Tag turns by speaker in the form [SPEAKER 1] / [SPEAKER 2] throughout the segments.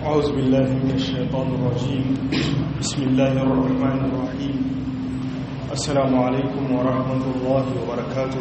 [SPEAKER 1] أعوذ بالله من الشيطان الرجيم بسم الله الرحمن الرحيم السلام عليكم ورحمة الله وبركاته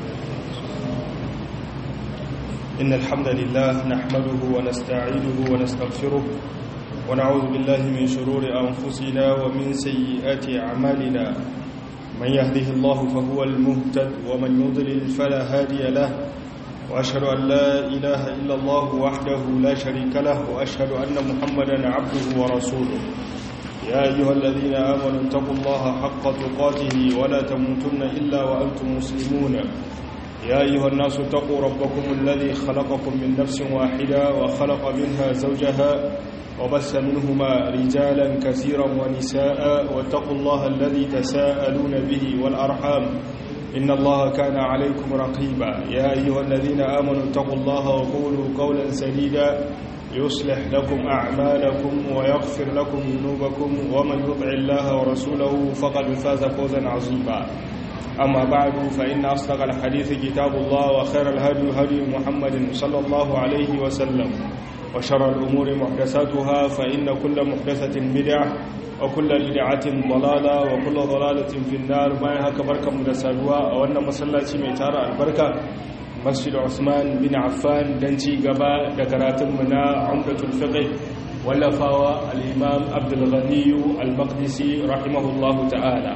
[SPEAKER 1] إن الحمد لله نحمده ونستعينه ونستغفره ونعوذ بالله من شرور أنفسنا ومن سيئات أعمالنا من يهده الله فهو المهتد ومن يضلل فلا هادي له وأشهد أن لا إله إلا الله وحده لا شريك له وأشهد أن محمدا عبده ورسوله يا أيها الذين آمنوا اتقوا الله حق تقاته ولا تموتن إلا وأنتم مسلمون يا أيها الناس اتقوا ربكم الذي خلقكم من نفس واحدة وخلق منها زوجها وبث منهما رجالا كثيرا ونساء واتقوا الله الذي تساءلون به والأرحام إن الله كان عليكم رقيبا يا أيها الذين آمنوا اتقوا الله وقولوا قولا سديدا يصلح لكم أعمالكم ويغفر لكم ذنوبكم ومن يطع الله ورسوله فقد فاز فوزا عظيما أما بعد فإن أصدق الحديث كتاب الله وخير الهدي هدي محمد صلى الله عليه وسلم وشر الأمور محدثاتها فإن كل محدثة بدعة وكل بدعة ضلالة وكل ضلالة في النار ما هكا بركة مدسالوا وأن مسلاتي ميتارة البركة مسجد عثمان بن عفان دنتي قباء دكرات منا عمدة الفقه ولفاوى الإمام عبد الغني المقدسي رحمه الله تعالى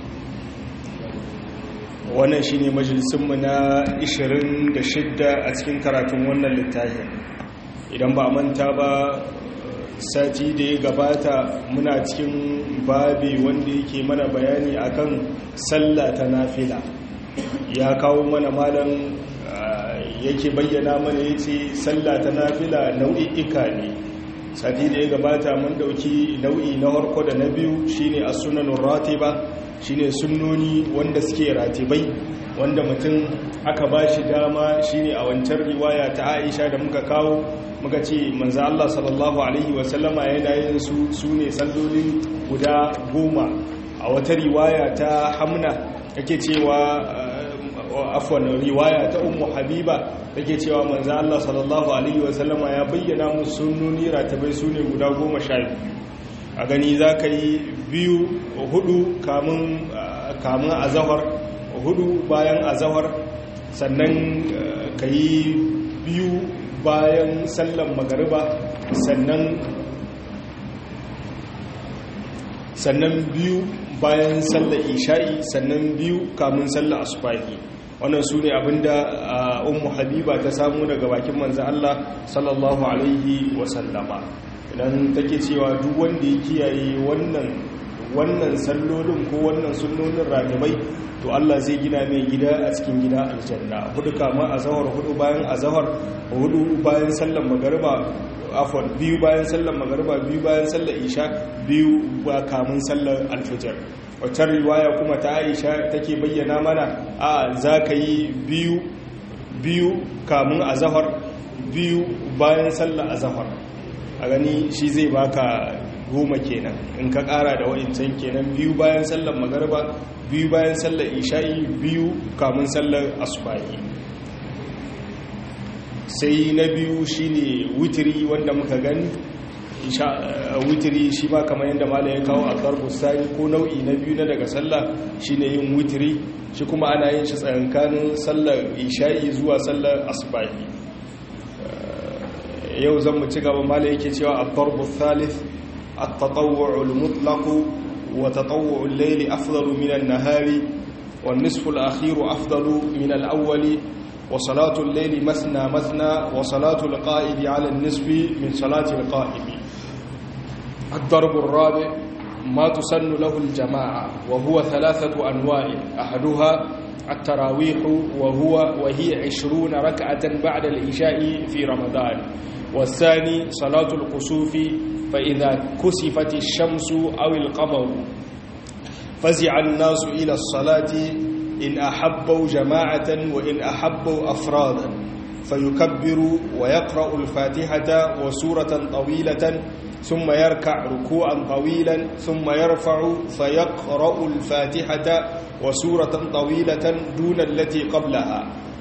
[SPEAKER 1] wannan shine majalisunmu na 26 a cikin karatun wannan littafin idan ba manta ba sati da ya gabata muna cikin babi wanda yake mana bayani akan sallah ta nafila ya kawo mana malam yake bayyana mana yace sallah ta nafila nau'i'ika ne sati da ya gabata mun dauki nau'i na harko da na biyu shine as-sunanur ratiba shine sunnoni wanda suke ratibai wanda mutum aka ba shi dama shine a wancan riwaya ta Aisha da muka kawo muka ce manzo Allah sallallahu alaihi wasallama yana yin su sune sallolin guda goma a wata riwaya ta Hamna yake cewa afwan riwaya ta Ummu Habiba yake cewa manzo Allah sallallahu alaihi wasallama ya bayyana musu sunnoni ratibai sune guda goma sha biyu a gani za ka yi biyu hudu kamun azahar hudu bayan azahar sannan ka yi biyu bayan sallan magariba sannan sannan biyu bayan sallar isha'i sannan biyu kamun sallar asubahi wannan su ne abinda ummu habiba ta samu daga bakin manzan Allah sallallahu alaihi wasallama idan take cewa duk wanda ya kiyaye wannan wannan sallolin ko wannan sunnonin ragabai to Allah zai gina mai gida a cikin gida aljanna hudu kama azhar hudu bayan azhar hudu bayan sallar magariba afwan biyu bayan sallar magariba biyu bayan sallar isha biyu ba kamun sallar alfijir wacce riwaya kuma ta Aisha take bayyana mana a zaka yi biyu biyu kamun azhar biyu bayan sallar azhar a gani shi zai baka goma kenan in ka kara da wa'incan kenan biyu bayan sallar magarba biyu bayan sallar isha'i biyu kamun sallar asubahi sai na biyu shine witiri wanda muka gani witiri shi ma kamar yadda mala ya kawo a sani ko nau'i na biyu na daga sallah shine yin witiri shi kuma ana yin shi tsakankanin sallar isha'i zuwa sallar asubahi yau zan mu ci gaba mala yake cewa ad-darbu thalith at-tatawwu' al-mutlaq wa tatawwu' al-layl afdalu min an-nahari wan-nisfu al-akhir afdalu min al-awwal wa salatu al-layl mathna mathna wa salatu al-qa'id 'ala an-nisfi min salati al-qa'im ad-darbu ar-rabi' ما تسن له الجماعة وهو ثلاثة أنواع أحدها التراويح وهو وهي عشرون ركعة بعد العشاء في رمضان والثاني صلاة القصوف فإذا كسفت الشمس أو القمر فزع الناس إلى الصلاة إن أحبوا جماعة وإن أحبوا أفرادا فيكبر ويقرأ الفاتحة وسورة طويلة ثم يركع ركوعا طويلا ثم يرفع فيقرأ الفاتحة وسورة طويلة دون التي قبلها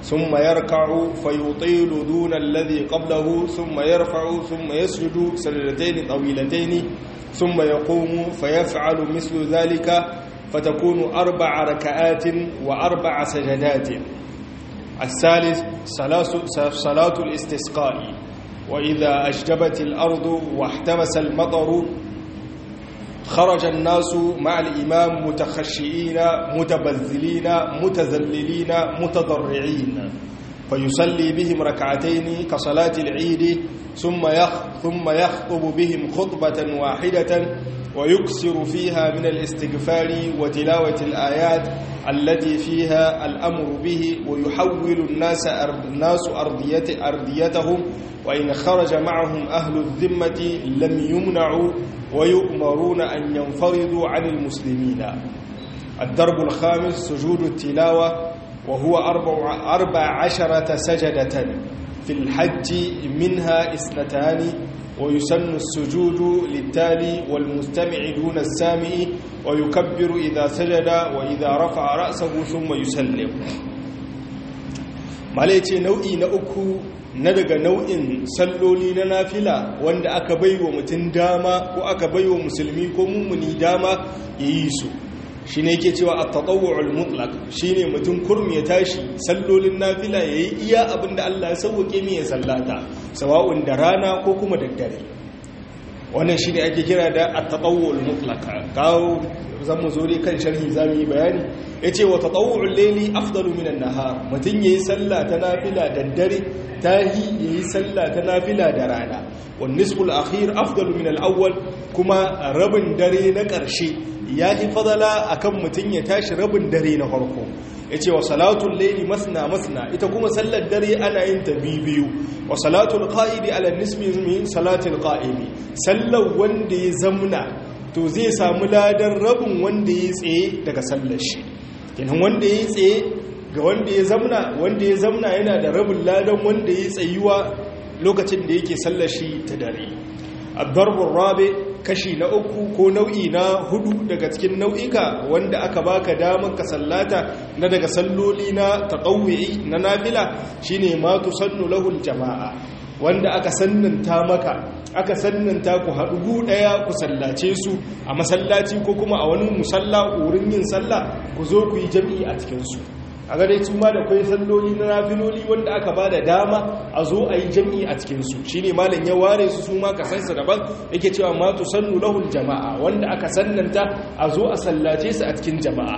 [SPEAKER 1] ثم يركع فيطيل دون الذي قبله ثم يرفع ثم يسجد سجدتين طويلتين ثم يقوم فيفعل مثل ذلك فتكون أربع ركعات وأربع سجدات الثالث صلاة الاستسقاء وإذا أشجبت الأرض واحتبس المطر خرج الناس مع الإمام متخشئين متبذلين متذللين متضرعين فيصلي بهم ركعتين كصلاة العيد ثم يخ ثم يخطب بهم خطبة واحدة ويكسر فيها من الاستغفار وتلاوة الآيات التي فيها الأمر به ويحول الناس الناس أرضية أرضيتهم وإن خرج معهم أهل الذمة لم يمنعوا ويؤمرون أن ينفرضوا عن المسلمين الدرب الخامس سجود التلاوة وهو أربع, أربع عشرة سجدة في الحج منها اثنتان ويسن السجود للتالي والمستمع دون السامع ويكبر إذا سجد وإذا رفع رأسه ثم يسلم malaice nau'i na uku na daga nau'in salloli na nafila wanda aka baiwa mutum dama ko aka baiwa musulmi ko mummuni dama ya yi su shi ne ke cewa a taɗawar mutlak shi ne mutum kurmi ya tashi sallolin nafila ya yi iya abinda Allah ya sauwake mai ya sallata sawa'un da rana ko kuma daddare wannan shi ne ake kira da a taɗawar mutlak kawo zan mu zori kan sharhi za mu yi bayani ya ce wa taɗawar laili afdalu minan nahar mutum ya yi sallah ta nafila daddare ta yi ya yi sallah ta nafila da rana wani nisbul akhir afdalu min al'awwal kuma rabin dare na ƙarshe ya yi fadala a kan mutum ya tashi rabin dare na farko ya ce wa salatun laili masna masna ita kuma sallar dare ana yin ta biyu wa salatun ƙa'idi ala nisbi min salatul ƙa'idi sallar wanda ya zamna to zai samu ladan rabin wanda ya tsaye daga sallar shi kenan wanda ya tsaye ga wanda ya zamna wanda ya zamna yana da rabin ladan wanda ya tsayuwa lokacin da yake sallar shi ta dare addarbun rabe kashi na uku ko nau'i na hudu daga cikin nau'ika wanda aka baka damar ka sallata na daga salloli na taqawwi na nafila shine ma tusannu lahul jama'a wanda aka sannanta maka aka sannanta ku haɗu gu ɗaya ku sallace su a masallaci ko kuma a wani musalla wurin yin sallah ku zo ku yi jami'i a cikinsu a gare su ma da kwai salloli na nafiloli wanda aka ba da dama a zo a yi jam'i a cikinsu shi ne malin ya ware su su ma ka sansa daban yake cewa matu sannu lahul jama'a wanda aka sannanta a zo a sallace su a cikin jama'a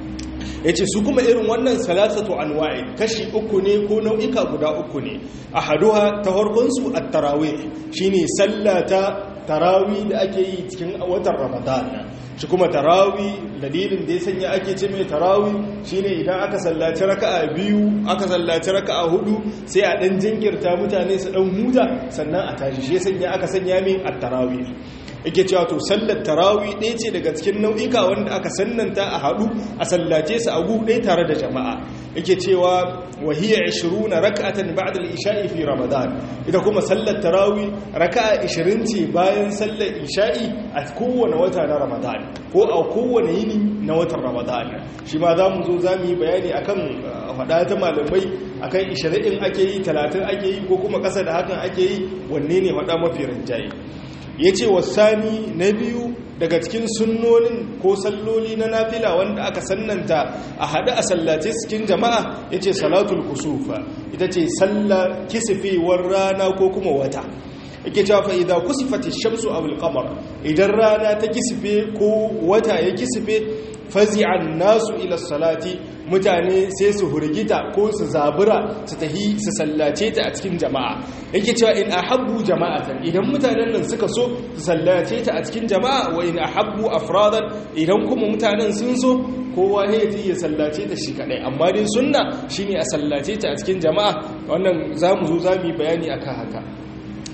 [SPEAKER 1] ya ce su kuma irin wannan salatatu anwa'i kashi uku ne ko nau'ika guda uku ne a haduwa ta harkonsu a tarawih shi ne sallata tarawi da ake yi cikin watan ramadan shi kuma tarawi dalilin da ya sanya ake ce mai tarawi shine idan aka sallaci raka'a biyu aka sallaci raka'a hudu sai a dan jinkirta mutane su dan huta sannan a tashi shi ya sanya aka sanya mai at-tarawi yake cewa to sallar tarawi ɗaya ce daga cikin nau'ika wanda aka sannanta a haɗu a sallace su a ɗaya tare da jama'a yake cewa wahiyya 20 raka'atan ba'da al-isha'i fi ramadan ita kuma sallar tarawi raka'a 20 ce bayan sallar isha'i a kowane wata na ramadan ko a kowane yini na watan ramadan shi ma za mu zo za mu yi bayani akan faɗa ta malamai akan 20 ake yi 30 ake yi ko kuma ƙasa da hakan ake yi wanne ne faɗa mafi rinjaye ya ce wasani na biyu daga cikin sunnonin ko salloli na nafila wanda aka sannanta a haɗu a sallace cikin jama'a ya ce salatul kusufa ita ce sallar kisifewar rana ko kuma wata yake cewa fa idan kusifati shamsu aw al-qamar idan rana ta kisife ko wata ya kisife fazi'an nasu ila salati mutane sai su hurgita ko su zabura su tahi su sallace ta a cikin jama'a yake cewa in ahabbu jama'atan idan mutanen nan suka so su sallace ta a cikin jama'a wa in ahabbu afradan idan kuma mutanen sun so kowa ne ya sallace ta shi kadai amma dai sunna shine a sallace ta a cikin jama'a wannan zamu zo zamu yi bayani akan haka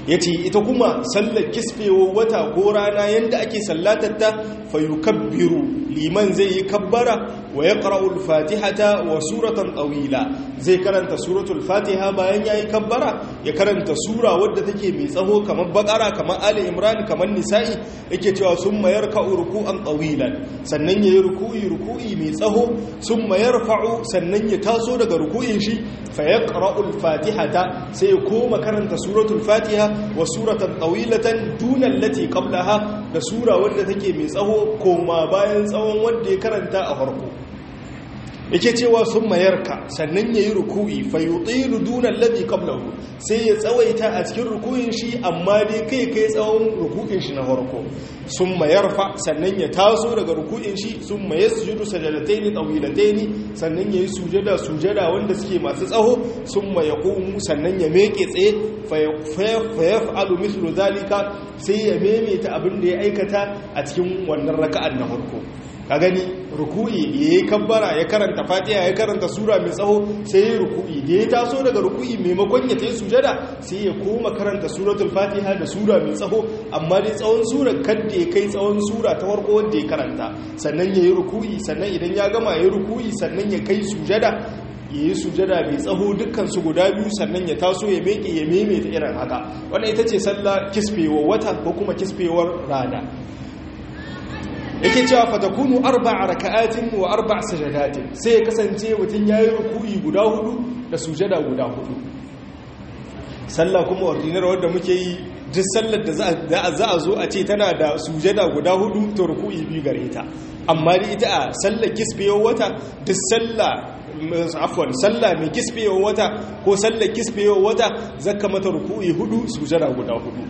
[SPEAKER 1] yace ita kuma sallar kisfewa wata ko rana yanda ake sallatar ta fayukabbiru liman zai yi kabbara wa yaqra'u al-fatihata wa suratan tawila zai karanta suratul fatiha bayan yayi kabbara ya karanta sura wadda take mai tsaho kamar bakara kamar ali imran kamar nisa'i yake cewa summa yarka'u ruku'an tawilan sannan yayi ruku'i ruku'i mai tsaho summa yarfa'u sannan ya taso daga ruku'in shi fa yaqra'u al-fatihata sai ya koma karanta suratul fatiha wa suratan tawilatan duna allati qablaha da sura wadda take mai tsaho koma bayan tsawon wanda ya karanta a farko yake cewa sun mayarka sannan ya yi ruku'i fayyutilu dunan labi kablahu sai ya tsawaita a cikin ruku'in shi amma dai kai kai tsawon ruku'in shi na farko sun mayarfa sannan ya taso daga ruku'in shi sun maye sujudu sajadataini tawilataini sannan ya yi sujada sujada wanda suke masu tsaho sun maye kumu sannan ya meke tsaye fayaf'alu mislu zalika sai ya maimaita abin da ya aikata a cikin wannan raka'an na farko ka gani ruku'i ya yi kabbara ya karanta fatiha ya karanta sura mai tsawo sai ya ruku'i da ya taso daga ruku'i maimakon ya tayi sujada sai ya koma karanta suratul fatiha da sura mai tsawo amma dai tsawon sura kadda ya kai tsawon sura ta farko wanda ya karanta sannan ya yi ruku'i sannan idan ya gama ya yi ruku'i sannan ya kai sujada ya yi sujada mai tsaho dukkansu guda biyu sannan ya taso ya meke ya maimaita irin haka wannan ita ce sallah kisfewar wata ko kuma kisfewar rana yake cewa fatakunu arba'a raka'atin wa arba'a sajadatin sai ya kasance mutum yayi ruku'i guda hudu da sujada guda hudu sallah kuma ordinary wanda muke yi duk sallar da za a zo a ce tana da sujada guda hudu to ruku'i biyu gare ta amma da ita a sallar kisbewar wata duk sallah afwan sallah mai kisbewar wata ko sallar kisbewar wata zaka mata ruku'i hudu sujada guda hudu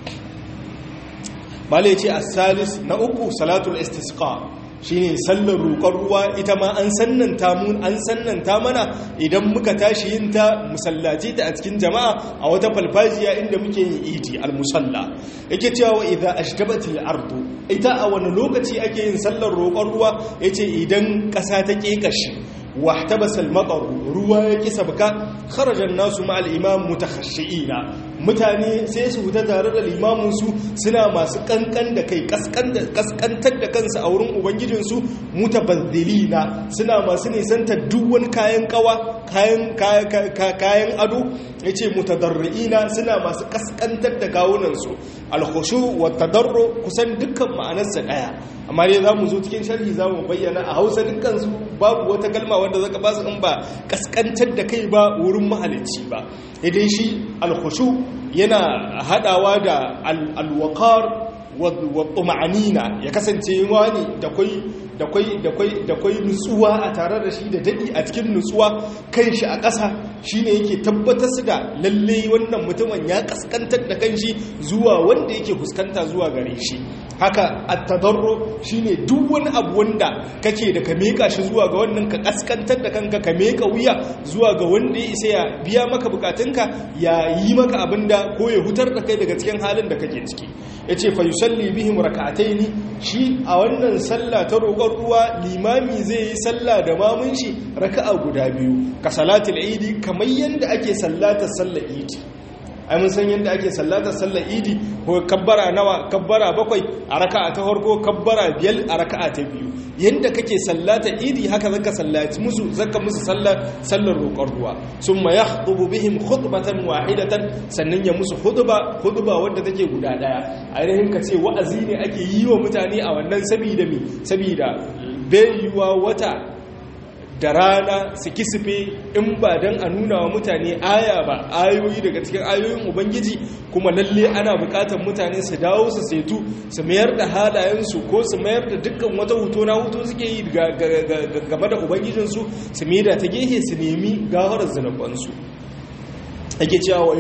[SPEAKER 1] malai ce a salis na uku salatul istisqa shine sallar roƙon ruwa ita ma an sannanta mun an sannanta mana idan muka tashi yin ta musallaci ta a cikin jama'a a wata falfajiya inda muke yin idi al-musalla yake cewa wa idza ashtabatil ardu ita a wani lokaci ake yin sallar roƙon ruwa yace idan ƙasa ta kekashi واحتبس المطر ruwa ya kisa baka kharajan nasu ma al-imam mutakhashshiina mutane sai su fita tare da limamin su suna masu kankan da kai kaskantar da kansu a wurin ubangijin su mutabazzilina suna masu nisanta duk wani kayan kawa kayan kayan ado yace mutadarriina suna masu kaskantar da kawunan su al-khushu wa tadarru kusan dukkan ma'anarsa daya amma dai zamu zo cikin sharhi zamu bayyana a Hausa dukkan su babu wata kalma wanda zaka ba su in ba kaskantar da kai ba wurin mahalicci ba idan shi alkhushu yana hadawa da alwaqar wa tuma'anina ya kasance wani da kai da kwai da kwai da kwai nutsuwa a tare da shi da dadi a cikin nutsuwa kanshi a ƙasa shine yake tabbatar da lalle wannan mutumin ya kaskantar da kanshi zuwa wanda yake fuskanta zuwa gare shi haka at-tadarru shine duk wani abu wanda kake da ka meka shi zuwa ga wannan ka kaskantar da kanka ka meka wuya zuwa ga wanda ya isa ya biya maka bukatunka ya yi maka abinda ko ya hutar da kai daga cikin halin da kake ciki yace fa yusalli bihim rak'ataini shi a wannan sallah ta roƙon ruwa limami zai yi sallah da mamun shi raka'a guda biyu ka salatul idi kamar yanda ake sallatar sallar idi ai mun san yadda ake sallatar sallar idi ko kabbara nawa kabbara bakwai a raka'a ta farko kabbara biyar a raka'a ta biyu yadda kake sallatar idi haka zaka sallaci musu zaka musu sallar sallar roƙon ruwa summa yakhutubu bihim khutbatan wahidatan sannan ya musu khutba khutba wanda take guda daya ainihin ka ce wa'azi ne ake yi wa mutane a wannan sabida mi sabida bai wata da rana su kisife in ba don a nuna wa mutane aya ba ayoyi daga cikin ayoyin ubangiji kuma lalle ana bukatar mutane su dawo su setu su mayar da halayensu ko su mayar da dukkan wata huto na huto suke yi game da ubangijinsu su maida ta gehe su nemi gafarar zinabansu ake cewa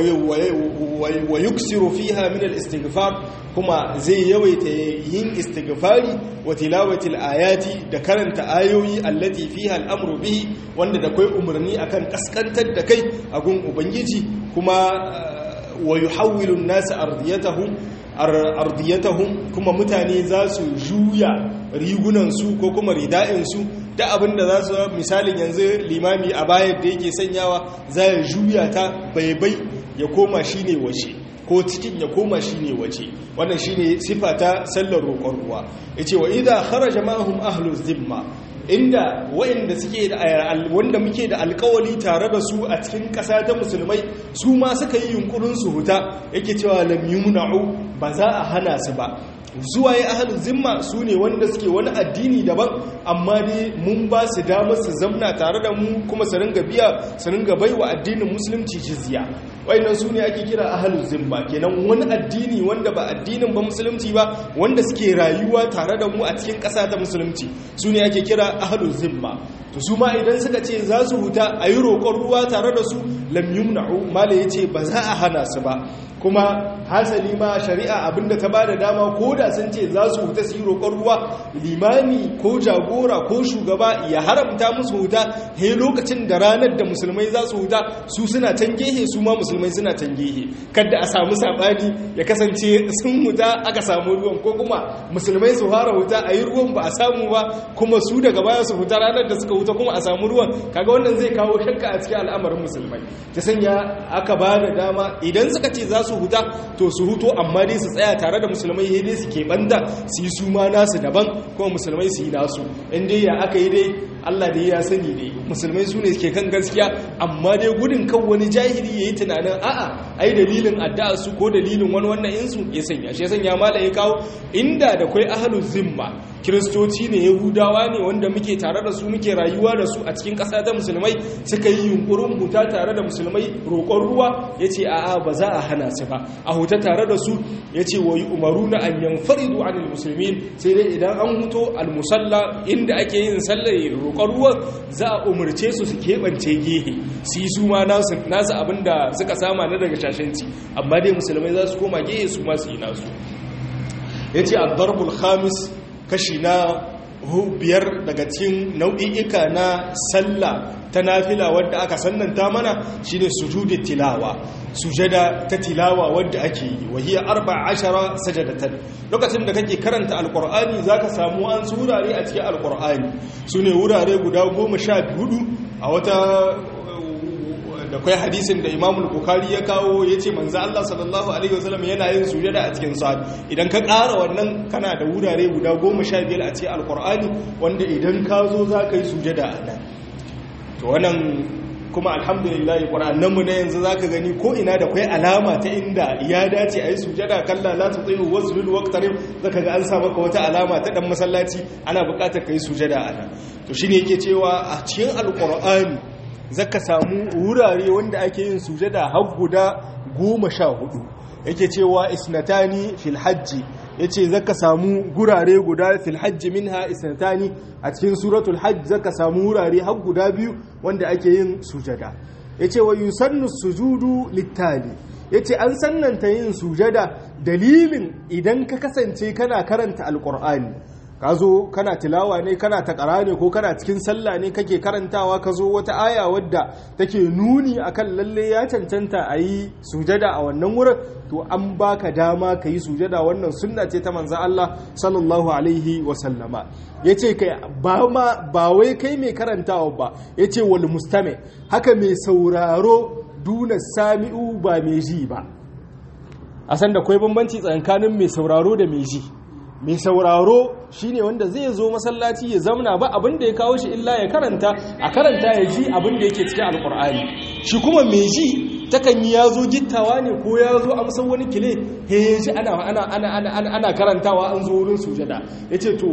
[SPEAKER 1] wa yuksiru fiha min al-istighfar kuma zai yawaita yin istighfari wa tilawatil ayati da karanta ayoyi allati fiha al-amru bihi wanda da kai umarni akan kaskantar da kai a gun ubangiji kuma wa yuhawwilu an-nas ardiyatahum ardiyatahum kuma mutane za su juya rigunansu ko kuma rida'insu da abin da za su misalin yanzu limami a bayan da yake sanyawa za ya juya ta baibai ya koma shi ne washe ko cikin ya koma shine waje wannan shine sifa ta sallar roƙon ruwa yace wa idha kharaja ma'ahum ahlu zimma inda wa'inda suke da wanda muke da alkawali tare da su a cikin ƙasa ta musulmai su ma suka yi yunkurin su huta yake cewa lam yumna'u ba za a hana su ba zuwa ya ahalin zimma su ne wanda suke wani addini daban amma dai mun ba su damar su zamna tare da mu kuma su ringa biya su ringa bai wa addinin musulunci jizya wayannan su ne ake kira ahalin zimma kenan wani addini wanda ba addinin ba musulunci ba wanda suke rayuwa tare da mu a cikin ƙasa ta musulunci su ne ake kira ahalin zimma to su ma idan suka ce za su huta a yi roƙon ruwa tare da su lam yumna'u mala ya ce ba za a hana su ba kuma hasali ma shari'a abinda ta ba da dama ko da sun ce za su huta su yi roƙon ruwa limami ko jagora ko shugaba ya haramta musu huta he lokacin da ranar da musulmai za su huta su suna can gehe su ma musulmai suna can gehe kada a samu saɓani ya kasance sun huta aka samu ruwan ko kuma musulmai su fara huta a yi ruwan ba a samu ba kuma su daga baya su huta ranar da suka huta kuma a samu ruwan kaga wannan zai kawo shakka a cikin al'amarin musulmai ta sanya aka ba da dama idan suka ce za su huta to su huto amma dai su tsaya tare da musulmai sai dai su keɓanta su yi su ma nasu daban kuma musulmai su yi nasu in dai ya aka yi dai Allah dai ya sani dai musulmai su ne suke kan gaskiya amma dai gudun kan wani jahili ya yi tunanin a'a ai dalilin addu'a su ko dalilin wani wannan insu ya sanya shi ya sanya mala ya kawo inda da kwai ahlul zimma kiristoci ne yahudawa ne wanda muke tare da su muke rayuwa da su a cikin ƙasa ta musulmai suka yi yunkurin huta tare da musulmai roƙon ruwa ya ce a'a ba za a hana su ba a huta tare da su ya ce wa yi umaru na an yanfaridu anil musulmin sai dai idan an huto almusalla inda ake yin sallar roƙon ruwan za a umarce su su keɓance gehe su yi su ma nasu abin da suka sama na daga shashanci amma dai musulmai za su koma gehe su ma su yi nasu ya ce addarbul khamis kashi na biyar daga cikin nau'i'ika na sallah ta nafila wadda aka sannanta mana shine sujudi tilawa sujada ta tilawa wadda ake yi wahiya arba ashara sajadatan lokacin da kake karanta alqur'ani zaka samu an su wurare a cikin alqur'ani sune wurare guda goma sha hudu a wata da kai hadisin da imamul bukari ya kawo ya ce manzo Allah sallallahu alaihi wasallam yana yin sujada a cikin sa'ad idan ka ƙara wannan kana da wurare guda goma sha biyar a cikin alkur'ani wanda idan ka zo za ka yi sujada a nan to wannan kuma alhamdulillah ƙwararren mu na yanzu za ka gani ko ina da kwai alama ta inda ya dace a yi sujada kalla la ta tsaye wasu lulu waktarin za ka ga an sa maka wata alama ta ɗan masallaci ana buƙatar ka yi sujada a nan to shi ne yake cewa a cikin alkur'ani zaka samu wurare wanda ake yin sujada har guda goma sha hudu yake cewa isnatani fil hajji yace zaka samu gurare guda fil hajji minha isnatani a cikin suratul hajj zaka samu wurare har guda biyu wanda ake yin sujada yace wa yusannu sujudu littali yace an sannanta yin sujada dalilin idan ka kasance kana karanta alqur'ani ka zo kana tilawa ne kana takara ne ko kana cikin sallah ne kake karantawa ka zo wata aya wadda take nuni akan lalle ya cancanta a yi sujada a wannan wurin to an baka dama ka yi sujada wannan sunna ce ta manzo Allah sallallahu alaihi wa sallama yace kai ba ma ba wai kai mai karantawa ba yace wal mustami haka mai sauraro duna sami'u ba mai ji ba a san da kwai bambanci tsakanin mai sauraro da mai ji mai sauraro shine wanda zai zo masallaci ya zamna ba abin da ya kawo shi illa ya karanta a karanta ya ji abin da yake cikin alkur'ani shi kuma mai ji takan yi ya zo gittawa ne ko ya zo amsan wani kile he ya ji ana karantawa an zo wurin sujada ya ce to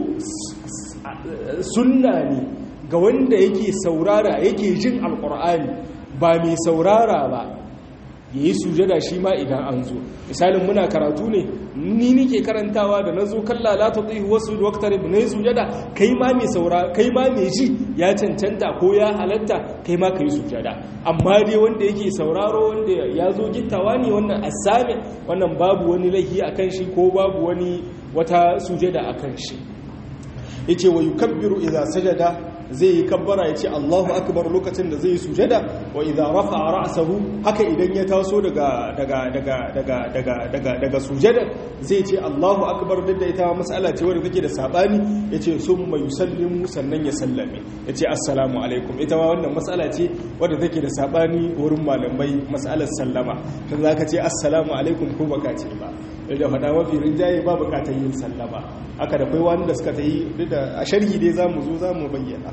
[SPEAKER 1] sunna ne ga wanda yake saurara yake jin alkur'ani ba mai saurara ba ya yi sujada shi ma idan an zo misalin muna karatu ne ni nike karantawa da na zo kalla la ta tsaye wasu waktar na yi sujada kai ma mai saura kai ma mai ji ya cancanta ko ya halatta kai ma ka yi sujada amma dai wanda yake sauraro wanda ya zo gittawa ne wannan asami wannan babu wani laifi a kan shi ko babu wani wata sujada a kan shi yace wa yukabbiru idza sajada zai yi kabbara ya ce Allahu akbar lokacin da zai yi sujada wa idza rafa'a ra'sahu haka idan ya taso daga daga daga daga daga daga daga sujada zai ce Allahu akbar duk da ita mas'ala ce wadda take da sabani yace summa yusallimu sannan ya sallame yace assalamu alaikum ita ma wannan mas'ala ce wadda take da sabani wurin malamai mas'alar sallama dan zaka ce assalamu alaikum ko baka ce ba da faɗa mafi rinjaye ba bukatar yin sallama haka da kai wanda suka ta yi duk da a sharhi dai za mu zo za mu bayyana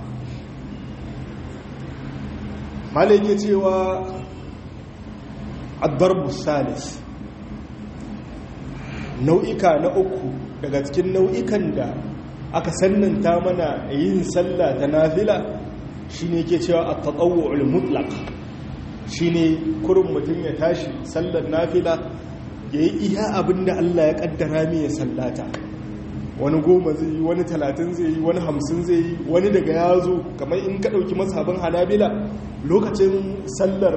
[SPEAKER 1] malai ke cewa addarbu salis nau'ika na uku daga cikin nau'ikan da aka sannanta mana yin sallah ta nafila shine ke cewa at-tatawwu'ul mutlaq shine kurin mutum ya tashi sallar nafila ya yi iya abin da Allah ya kaddara mai ya sallata wani goma zai yi wani talatin zai yi wani hamsin zai yi wani daga ya zo kamar in ka ɗauki mazhabin hanabila lokacin sallar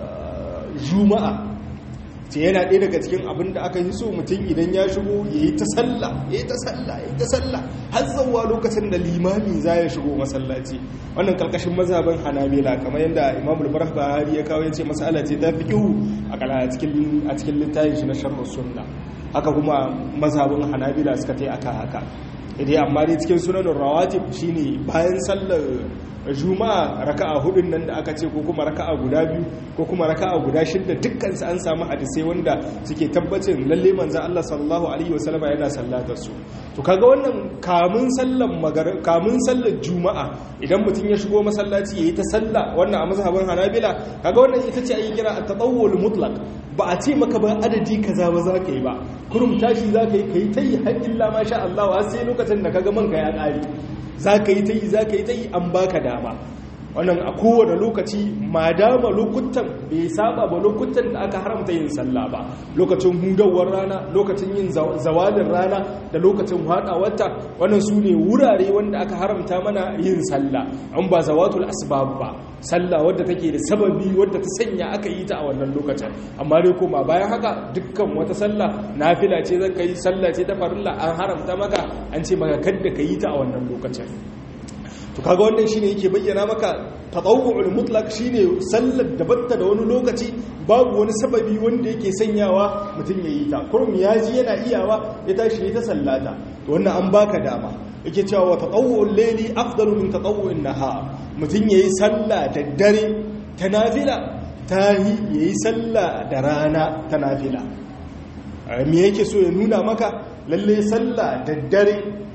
[SPEAKER 1] juma'a ce yana ɗaya daga cikin abin da aka yi so mutum idan ya shigo ya yi ta salla ya yi ta salla ya yi ta salla har zauwa lokacin da limami za ya shigo masallaci wannan karkashin mazhabin hanabila kamar yadda imamul barh bahari ya kawo ya ce masala ce ta fi kihu a cikin littafin shi na sharhu sunna haka kuma mazhabin hanabila suka ta yi aka haka idai amma dai cikin sunanin rawatib shine bayan sallar juma'a raka'a hudun nan da aka ce ko kuma raka'a guda biyu ko kuma raka'a guda shidda dukkan su an samu hadisai wanda suke tabbacin lalle manzo Allah sallallahu alaihi wasallama yana sallatar su to kaga wannan kamun sallar magar kamun sallar juma'a idan mutum ya shigo masallaci yayi ta sallah wannan a mazhabin Hanabila kaga wannan ita ce ake kira at-tatawwul mutlaq ba a ce maka ba adadi kaza ba za ka yi ba kurum tashi za ka yi kai tayi har illa ma sha Allah har sai lokacin da kaga man ka ya kare za ka yi ta yi za ka yi ta yi an baka dama wannan a kowane lokaci ma dama lokutan bai saba ba lokutan da aka haramta yin sallah ba lokacin hudawar rana lokacin yin zawalin rana da lokacin wata wannan su ne wurare wanda aka haramta mana yin sallah an ba zawatul asbab ba sallah wadda take da sababi wadda ta sanya aka yi ta a wannan lokacin amma dai kuma bayan haka dukkan wata sallah nafila ce zan kai sallah ce ta farilla an haramta maka an ce maka kadda ka yi ta a wannan lokacin to kaga wannan shine yake bayyana maka tatawwu'ul mutlaq shine sallar da batta da wani lokaci babu wani sababi wanda yake sanyawa mutum ya yi ta kurum ya ji yana iyawa ya tashi ya ta sallata to wannan an baka dama yake cewa wa tatawwu'ul layli afdalu min tatawwu'in nahar mutum yayi sallah da dare ta nafila tahi yayi sallah da rana ta nafila me yake so ya nuna maka lalle sallah da dare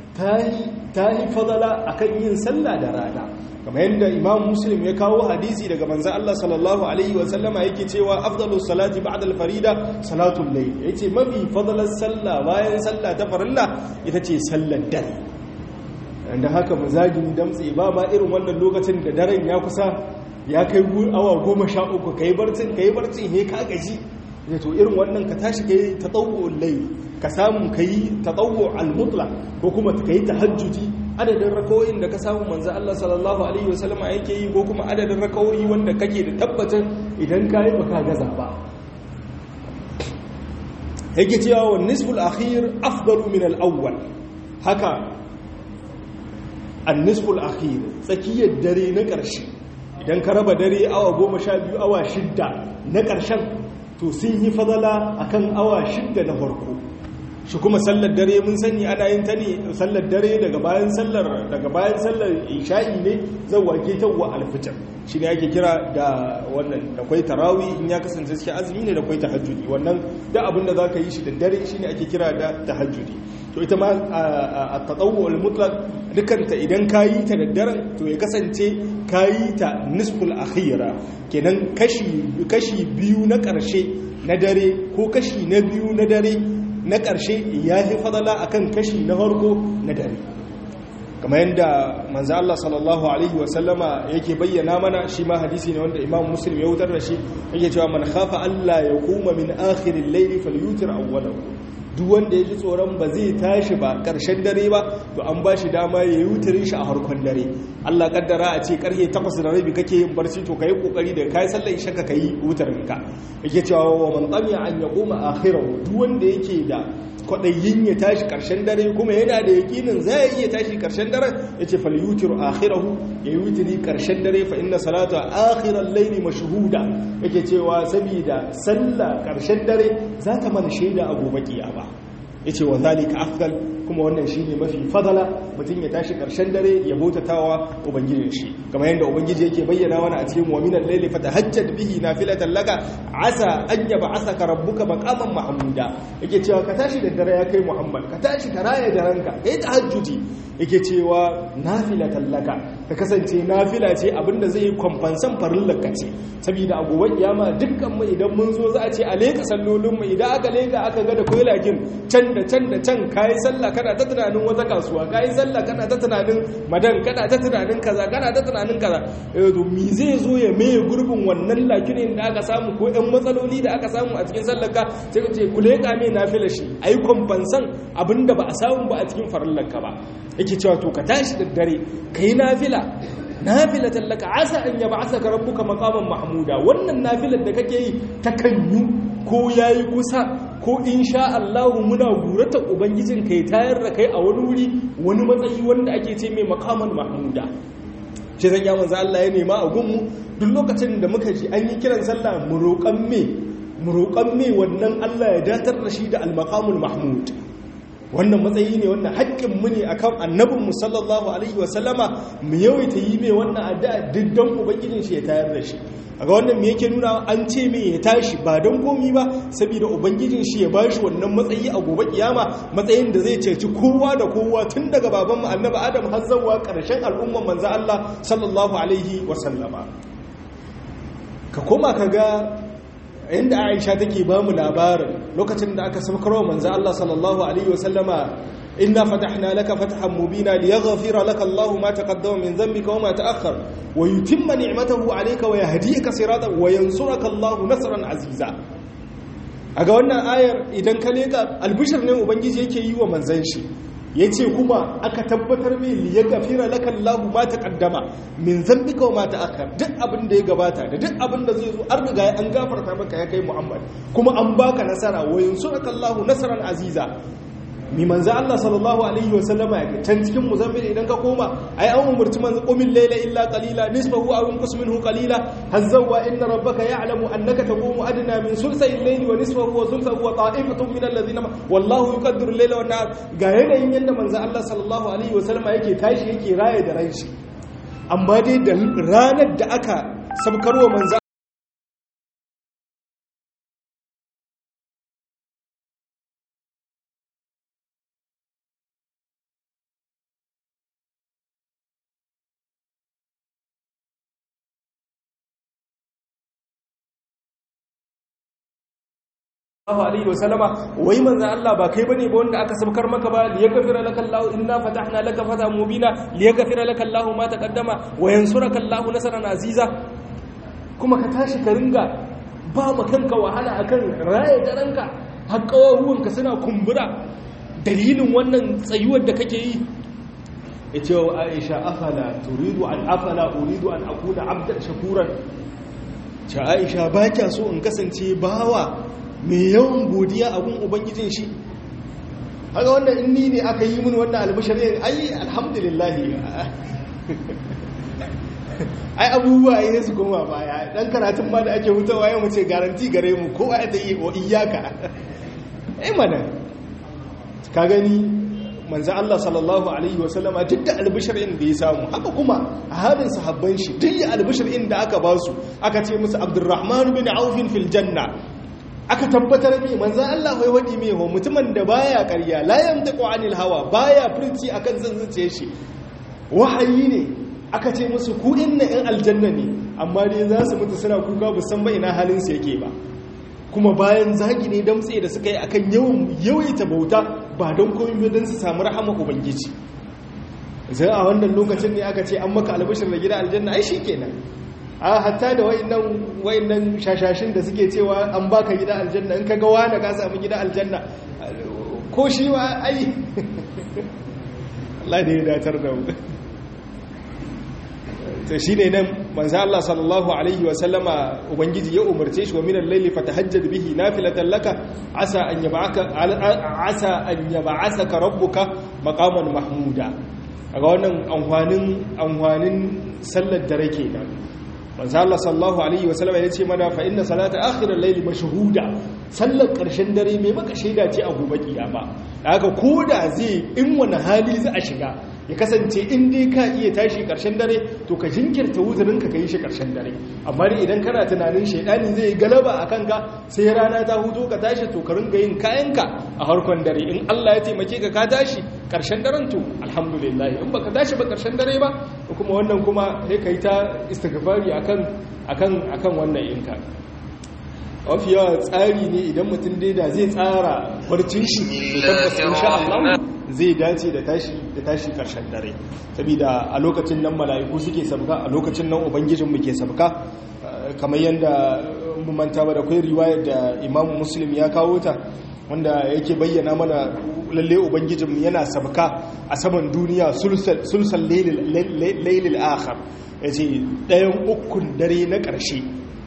[SPEAKER 1] ta yi fadala a kan yin sallah da rana kamar yadda imam muslim ya kawo hadisi daga manzan Allah sallallahu alaihi wasallama yake cewa afdalus salati ba'da al-farida salatul layl yace mafi fadalar sallah bayan sallah ta farilla ita ce sallar dare da haka mazajin damtse ba ma irin wannan lokacin da daren ya kusa ya kai awa goma sha uku ka yi barcin ka yi barcin he ka gaji ya to irin wannan ka tashi ka yi ta tsawo lai ka samu ka yi ta tsawo almutla ko kuma ka yi ta hajjuji adadin rakawoyin da ka samu manzan Allah sallallahu alaihi wasallama yake yi ko kuma adadin rakawoyi wanda kake da tabbatar idan ka yi baka gaza ba yake cewa wa nisful akhir afdalu min al-awwal haka an-nisful akhir tsakiyar dare na ƙarshe idan ka raba dare awa goma sha biyu awa shidda na ƙarshen to sun yi fadala akan awa shidda na farko shi kuma sallar dare mun sani ana yin ta ne sallar dare daga bayan sallar daga bayan sallar isha'i ne zan wake ta wa alfitar shi ne ake kira da wannan da kwai tarawi in ya kasance cikin azumi ne da kwai tahajjudi wannan da abin da zaka yi shi da dare shi ne ake kira da tahajjudi to ita ma a tatawwu al-mutlaq dukanta idan kayi ta da daren to ya kasance kayi ta nisful akhira kenan kashi kashi biyu na karshe na dare ko kashi na biyu na dare na ƙarshe ya fi fadala akan kashi na farko na dare kamar yadda manzo Allah sallallahu alaihi wasallama yake bayyana mana shi ma hadisi ne wanda Imam Muslim ya wutar da shi yake cewa man khafa Allah ya kuma min akhiril layli falyutir awwalahu duk wanda ya ji tsoron ba zai tashi ba ƙarshen dare ba to an ba shi dama ya yi wutarin shi a harkon dare Allah kaddara a ce karfe takwas da rabi kake yin barci to ka yi kokari da kai sallar isha ka yi wutarin ka yake cewa wa man tsamiya an ya koma akhirahu duk wanda yake da kwaɗayin ya tashi ƙarshen dare kuma yana da yaƙinin za ya iya tashi ƙarshen dare ya ce falyutir akhirahu ya yi wutiri ƙarshen dare fa inna salata akhirar laili mashuhuda yake cewa saboda sallah ƙarshen dare za ta mana shaida a gobe kiyama ya ce wa zalika afdal kuma wannan shine mafi fadala mutum ya tashi karshen dare ya bautatawa ubangijin shi kamar yadda ubangiji yake bayyana wani a cikin wa minal layli fatahajjad bihi nafilatan laka asa an yab'athaka rabbuka maqaman mahmuda yake cewa ka tashi da dare ya kai muhammad ka tashi ka raya daranka kai tahajjudi yake cewa nafilatan laka ka kasance nafila ce abinda zai yi kwamfansan farillar ka ce saboda a gobe kiyama dukkan mu idan mun zo za a ce a leka sallolin mu idan aka leka aka ga da koylakin can da can da can kayi sallah kana ta tunanin wata kasuwa kayi sallah kana ta tunanin madan kana ta tunanin kaza kana ta tunanin kaza to me zai zo ya maye gurbin wannan lakinin da aka samu ko ɗan matsaloli da aka samu a cikin sallar ka sai ka ce ku leka mai nafila shi ayi kwamfansan abinda ba a samu ba a cikin farillar ka ba yake cewa to ka tashi da dare kai nafila nafila tallaka asa an yaba asa ka rabbuka maqaman mahmuda wannan nafilar da kake yi ta kanyu ko yayi kusa ko insha Allah muna gurata ubangijin kai tayar da kai a wani wuri wani matsayi wanda ake ce mai maqaman mahmuda shi zan ya manzo Allah ya nema a gunmu duk lokacin da muka ji an yi kiran sallah mu roƙan me mu roƙan me wannan Allah ya datar da shi da al-maqamul mahmud wannan matsayi ne wannan haƙƙin mu ne akan annabin mu sallallahu alaihi wa sallama mu yawaita yi mai wannan addu'a diddan ubangijin shi ya tayar da shi aga wannan me yake nuna an ce me ya tashi ba don komi ba saboda ubangijin shi ya bashi wannan matsayi a gobe kiyama matsayin da zai ceci kowa da kowa tun daga baban mu annabi adam har zuwa ƙarshen al'umman manzo Allah sallallahu alaihi wa sallama ka koma kaga inda aisha take ba mu labarin lokacin da aka saukarwa manzo Allah sallallahu alaihi wasallama inna fatahna laka fathan mubina liyaghfira laka Allah ma taqaddama min dhanbika wa ma ta'akhkhar wa yutimma ni'matahu alayka wa yahdiyaka siratan wa yansuraka Allah nasran aziza aga wannan ayar idan ka leka albishir ne ubangiji yake yi wa manzon shi ya ce kuma aka tabbatar mai liya gafira laka Allahu ma taqaddama min zambika wa ma ta'akhkhar duk abin da ya gabata da duk abin da zai zo an riga an gafarta maka ya kai Muhammad kuma an baka nasara wa yansuraka Allahu nasran aziza mi manzo Allah sallallahu alaihi wa sallama ya can cikin muzammil idan ka koma ai an umurci manzo qumil layla illa qalila nisfahu aw inqus minhu qalila hazzawa inna rabbaka ya'lamu annaka taqumu adna min sulsay al-layli wa nisfahu wa thulthahu wa ta'ifatun min alladhina wallahu yuqaddiru al-layla wan nahar ga yanayin yanda manzo Allah sallallahu alaihi wa sallama yake tashi yake raye da ran shi amma dai da ranar da aka sabkarwa manzo sallallahu alaihi wasallama wai manzo Allah ba kai bane ba wanda aka sabkar maka ba li yaghfira laka Allah inna fatahna laka fatahan mubina li yaghfira laka Allah ma taqaddama wa yansuraka Allah nasran aziza kuma ka tashi ka ringa ba ma kanka wahala akan raye daranka har ka suna kumbura dalilin wannan tsayuwar da kake yi yace wa Aisha afala turidu an afala uridu an akuna abdan shakuran ta Aisha ba kya so in kasance bawa mai yawan godiya abun ubangijin shi haka wannan inni ne aka yi mun wannan albashirin ai alhamdulillah ai abubuwa ya su goma baya dan karatun ma da ake hutawa ya mace garanti gare mu kowa ya yi wa iyaka ai mana ka gani manzo Allah sallallahu alaihi wasallama duk da albishirin da ya samu haka kuma a hadin sahabban shi duk da albishirin da aka ba su aka ce musu Abdurrahman bin Auf fil janna aka tabbatar mai manzan Allah wai waɗi mai ho mutumin da baya ƙarya la yamtaqu anil hawa baya furci akan zan zuciye shi wahayi ne aka ce musu ku inna in aljanna ne amma dai za su mutu suna kuka ba san ba ina halin su yake ba kuma bayan zagi ne damtse da suka yi akan yawan yawaita bauta ba don komai don su samu rahama ubangiji sai a wannan lokacin ne aka ce an maka albashir da gida aljanna ai shikenan a hatta da wayannan shashashin da suke cewa an baka gida aljanna in kaga wani ka samu gida aljanna ko shi ma ai Allah da ya datar da mu to shine nan manzo Allah sallallahu alaihi wa sallama ubangiji ya umarce shi wa min al-layli fatahajjad bihi nafilatan laka asa an yab'aka asa an yab'asaka rabbuka maqaman mahmuda kaga wannan amfanin amfanin sallar dare kenan manzo Allah sallallahu alaihi wa sallama yace mana fa inna salata akhir al-layli mashhuda sallar karshen dare mai maka shaida ce a gobe kiyama haka koda zai in wani hali za a shiga ya kasance in dai ka iya tashi karshen dare to ka jinkirta wuzurin ka yi shi karshen dare amma dai idan kana tunanin shaidani zai galaba a kanka sai rana ta hutu ka tashi to ka ringa yin kayanka a harkon dare in Allah ya taimake ka ka tashi karshen daren to alhamdulillah in baka tashi ba karshen dare ba kuma wannan kuma sai kai ta istighfari akan akan akan wannan yinka mafi yawa tsari ne idan mutum dai da zai tsara barcin shi to tabbas insha Allah zai dace da tashi da tashi karshen dare saboda a lokacin nan mala'iku suke sabka a lokacin nan ubangijin mu ke sabka kamar yanda mun manta ba da kai riwayar da Imam Muslim ya kawo ta wanda yake bayyana mana lalle ubangijin mu yana sabka a saman duniya sulsal sulsal laylil akhir yace ɗayan ukun dare na ƙarshe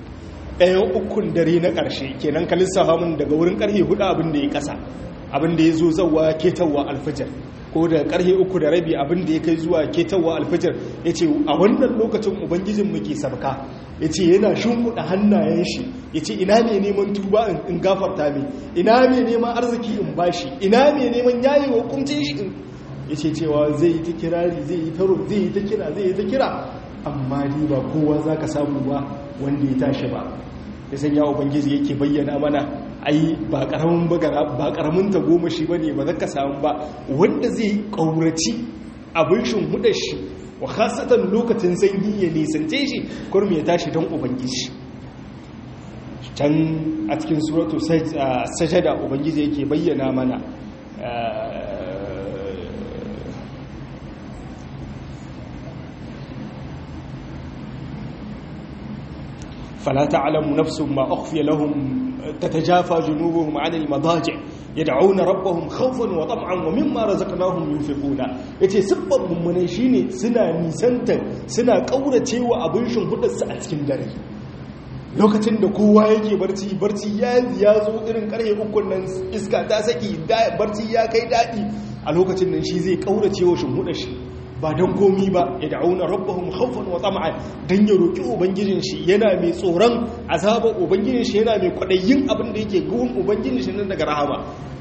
[SPEAKER 1] ɗayan ukun dare na ƙarshe kenan ka lissafa mun daga wurin ƙarfe hudu abin da ya ƙasa abin da ya zo zauwa ketawa alfijar ko da ƙarfe uku da rabi abin da ya kai zuwa ketawa alfijar ya ce a wannan lokacin ubangijin muke sabka ya ce yana shimfiɗa hannayen shi ya ce ina ne neman tuba in gafarta mai ina ne neman arziki in bashi ina ne neman yayi wa kumcin shi ya ce cewa zai yi ta kirari zai yi ta zai yi ta kira zai yi ta kira amma ni ba kowa za ka samu ba wanda ya tashi ba ya sanya ubangiji yake bayyana mana ai ba karamin bagara ba karamin ta goma shi bane ba zaka samu ba wanda zai kauraci abin shin hudar shi wa khasatan lokacin sanyi ya nisance shi kurmi ya tashi don ubangiji can a cikin suratu sajada ubangiji yake bayyana mana فلا تعلم نفس ما أخفي لهم تتجافى جنوبهم عن المضاجع يدعون ربهم خوفا وطمعا ومما رزقناهم ينفقون yace sibban mummune shine suna nisanta suna kauracewa abin shimfidar su a cikin dare lokacin da kowa yake barci barci ya ya zo irin karhe ukun nan iska ta saki barci ya kai dadi a lokacin nan shi zai kauracewa shimfidar shi ba don komi ba ya da'auna rabbahum khawfan wa tama'an dan ya roki ubangijin shi yana mai tsoron azabar ubangijin shi yana mai kwadayin abin da yake gurin ubangijin shi nan daga rahama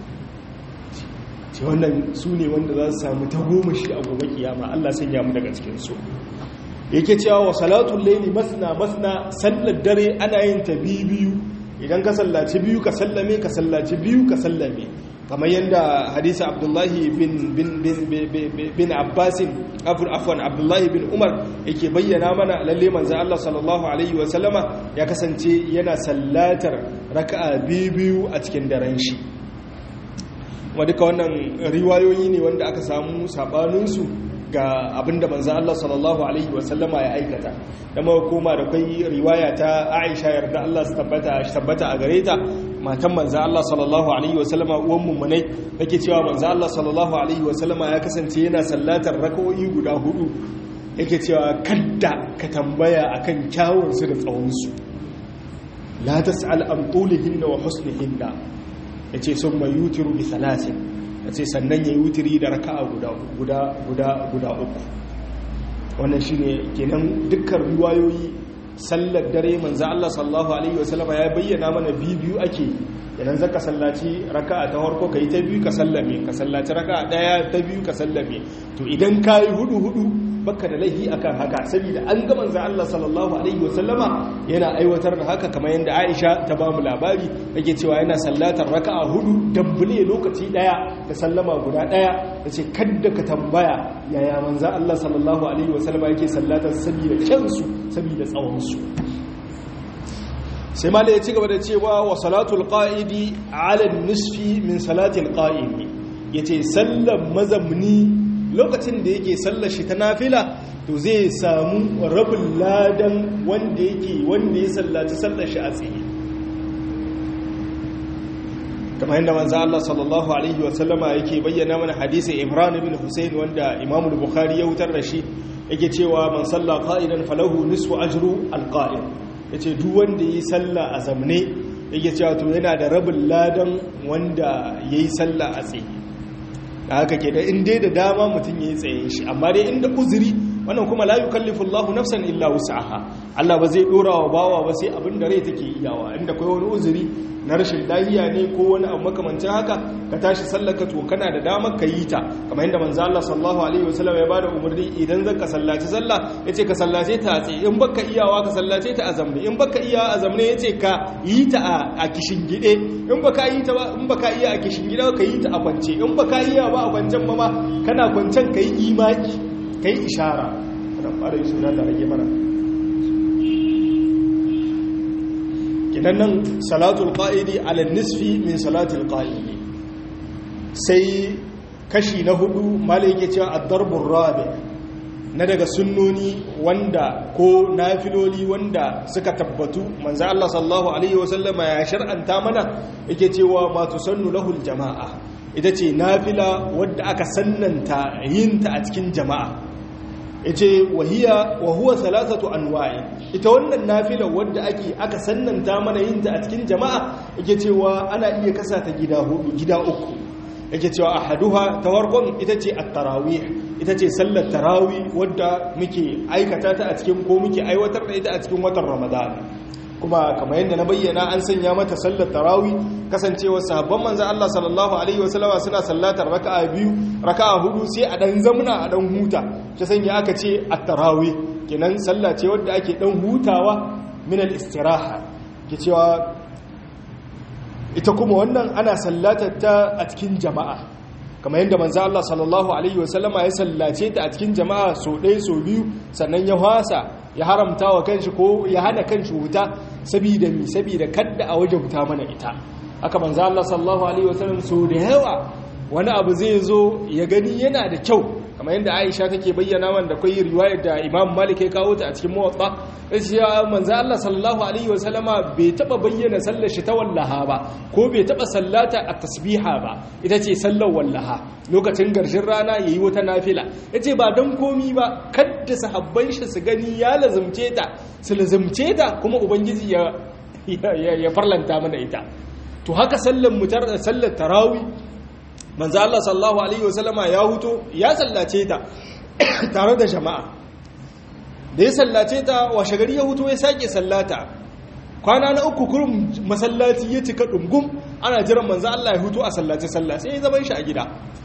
[SPEAKER 1] ce wannan su ne wanda za su samu ta goma shi a gobe kiyama Allah sanya mu daga cikin su yake cewa wa salatul layli masna masna sallar dare ana yin ta biyu idan ka sallaci biyu ka sallame ka sallaci biyu ka sallame kamar yadda hadisa abdullahi bin bin bin bin abbasin afwan abdullahi bin umar yake bayyana mana lalle manzo Allah sallallahu alaihi wa sallama ya kasance yana sallatar raka'a biyu a cikin daren shi wa duka wannan riwayoyi ne wanda aka samu sabanin su ga abinda manzo Allah sallallahu alaihi wa sallama ya aikata da muka koma da kai riwaya ta Aisha yarda Allah su tabbata tabbata a gare ta matan manzo Allah sallallahu alaihi wa sallama uwan mummunai take cewa manzo Allah sallallahu alaihi wa sallama ya kasance yana sallatar rak'o'i guda hudu yake cewa kadda ka tambaya akan kyawun su da tsawon su la tas'al an tulihinna wa husnihinna yace summa yutiru bi thalathin yace sannan yayi wutiri da raka'a guda guda guda guda uku wannan shine kenan dukkan riwayoyi sallar dare manzo Allah sallallahu alaihi wasallama ya bayyana mana biyu ake idan zaka sallaci raka'a ta farko kai ta biyu ka sallame ka sallaci raka'a daya ta biyu ka sallame to idan kai hudu hudu baka da laifi akan haka saboda an ga manzo Allah sallallahu alaihi wasallama yana aiwatar da haka kamar yadda Aisha ta ba mu labari yake cewa yana sallatar raka'a hudu dambule lokaci daya da sallama guda daya yace kadda ka tambaya yaya manzo Allah sallallahu alaihi wasallama yake sallatar saboda kansu saboda tsawon su sai mala ya ci gaba da cewa wa salatul qa'idi ala nisfi min salatil qa'imi yace sallan mazamni lokacin da yake sallar shi ta nafila to zai samu rabin ladan wanda yake wanda ya sallaci sallar shi a tsaye kamar yadda manzo Allah sallallahu alaihi wa sallama yake bayyana mana hadisi Imran ibn Husayn wanda Imam al-Bukhari ya wutar da shi yake cewa man salla qa'idan falahu nisfu ajru al-qa'id yace duk wanda yi sallah a zamne yake cewa to yana da rabin ladan wanda yayi sallah a tsaye da haka ke da in dai da dama mutum yayi tsaye shi amma dai inda uzuri wannan kuma la yukallifu Allahu nafsan illa wus'aha Allah ba zai dora wa bawa ba sai abin da rai take iyawa inda kai wani uzuri na rashin lafiya ne ko wani abu makamancin haka ka tashi sallaka to kana da damar ka yi ta kamar yadda manzo Allah sallallahu alaihi wasallam ya bada umarni idan zaka sallaci sallah yace ka sallace ta a tsaye in baka iyawa ka sallace ta a zamne in baka iya a zamne yace ka yi ta a kishin gide in baka yi ta ba in baka iya a kishin gide ka yi ta a kwance in baka iya ba a kwancen ma kana kwancen kai imaki kai ishara da fara yi suna da rage mana kidan nan salatul qa'idi ala nisfi min salatul qa'idi sai kashi na hudu malai yake cewa ad-darbur rabi na daga sunnoni wanda ko nafiloli wanda suka tabbatu manzo Allah sallallahu alaihi wasallama ya shar'anta mana yake cewa ma tusannu lahul jama'a ita ce nafila wadda aka sannanta yinta a cikin jama'a yace wahiya wa huwa thalathatu anwa'i ita wannan nafila wadda ake aka sannanta mana yin ta a cikin jama'a yake cewa ana iya kasa ta gida hudu gida uku yake cewa ahaduha tawarqun ita ce at-tarawih ita ce sallar tarawih wadda muke aikata ta a cikin ko muke aiwatar da ita a cikin watan ramadan kuma kamar yadda na bayyana an sanya mata sallar tarawih kasancewa sahabban manzo Allah sallallahu alaihi wasallama suna sallatar raka'a biyu raka'a hudu sai a dan zamna a dan huta ta sanya aka ce at-tarawih kenan sallah ce wadda ake dan hutawa min al-istiraha ke cewa ita kuma wannan ana sallatar ta a cikin jama'a kamar yadda manzo Allah sallallahu alaihi wasallama ya sallace ta a cikin jama'a so ɗaya so biyu sannan ya hasa ya haramta wa kanshi ko ya hana kanshi wuta saboda mi saboda kadda a waje wuta mana ita aka manzo Allah sallallahu alaihi wasallam so da yawa wani abu zai zo ya gani yana da kyau kamar yadda Aisha take bayyana wanda akwai riwayar da Imam Malik ya kawo ta a cikin Muwatta yace manzo Allah sallallahu alaihi wasallama bai taba bayyana sallar shi ta wallaha ba ko bai taba sallata a tasbiha ba ita ce sallar wallaha lokacin garshin rana yayi wata nafila yace ba dan komi ba kadda sahabban shi su gani ya lazumce ta su lazumce ta kuma ubangiji ya ya farlanta mana ita to haka sallar mutar sallar tarawih manzo Allah sallallahu alaihi wasallama ya huto ya sallace ta tare da jama'a da ya sallace ta washe gari ya huto ya sake sallata kwana na uku kurum masallaci ya cika dungum ana jiran manzo Allah ya huto a sallace sallah sai ya zaman shi a gida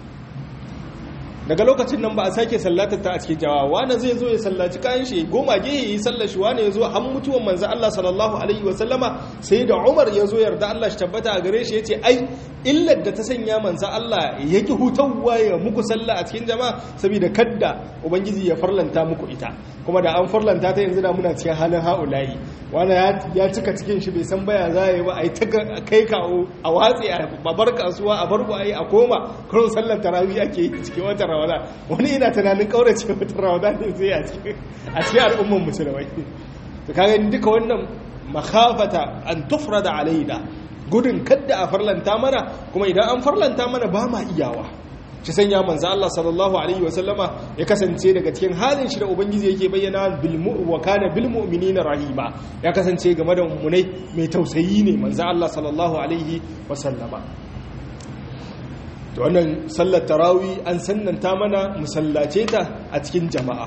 [SPEAKER 1] daga lokacin nan ba a sake sallatar ta a cikin jawa wani zai zo ya sallaci kayan shi goma ge yi sallar shi wani ya zo an mutuwan manzo Allah sallallahu alaihi wasallama sai da Umar ya zo yarda Allah shi tabbata a gare shi yace ai illar da ta sanya manzo Allah yake hutawa ya muku sallah a cikin jama'a saboda kadda ubangiji ya farlanta muku ita kuma da an farlanta ta yanzu da muna cikin halin haulayi wani ya cika cikin shi bai san baya za yi ba a yi ta kai kawo a watsi a babar kasuwa a barku a yi a koma karon sallar tarawih ake yi cikin watan ramadan wani ina tunanin kaurace watan ramadan ne zai a cikin al'umman musulmai to kaga duka wannan makhafata an tufrada alaina gudun kadda a farlanta mana kuma idan an farlanta mana ba ma iyawa shi sanya manzo Allah sallallahu alaihi wasallama ya kasance daga cikin halin shi da ubangiji yake bayyana bil wa kana bil mu'minina rahima ya kasance game da mummunai mai tausayi ne manzo Allah sallallahu alaihi wasallama to wannan sallar tarawih an sannanta mana musallace ta a cikin jama'a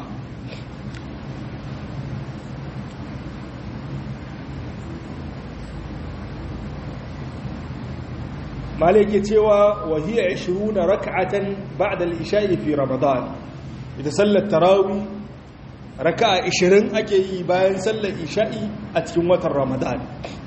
[SPEAKER 1] malai ke cewa wahiyar 20 raka'atan ba'da al-isha'i fi ramadan ita sallar tarawih raka'a 20 ake yi bayan sallar isha'i a cikin watan ramadan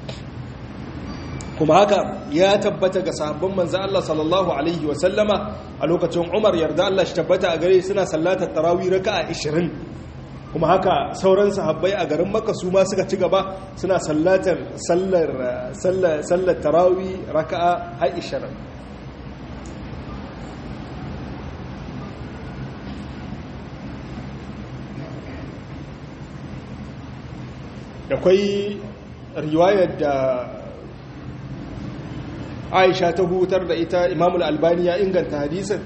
[SPEAKER 1] kuma haka ya tabbata ga sahabban manzo Allah sallallahu alaihi wa sallama a lokacin Umar yarda Allah shi tabbata a gare suna sallatar tarawih raka'a 20 kuma haka sauran sahabbai a garin Makka su ma suka ci gaba suna sallatar sallar sallar sallar tarawih raka'a 20 akwai riwayar da aisha ta hutar da ita imamul albani ya inganta hadisin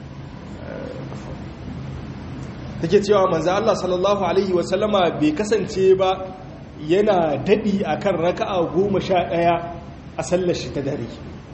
[SPEAKER 1] take cewa manzo Allah sallallahu alaihi wasallama bai kasance ba yana dadi akan raka'a 11 a sallar shi ta dare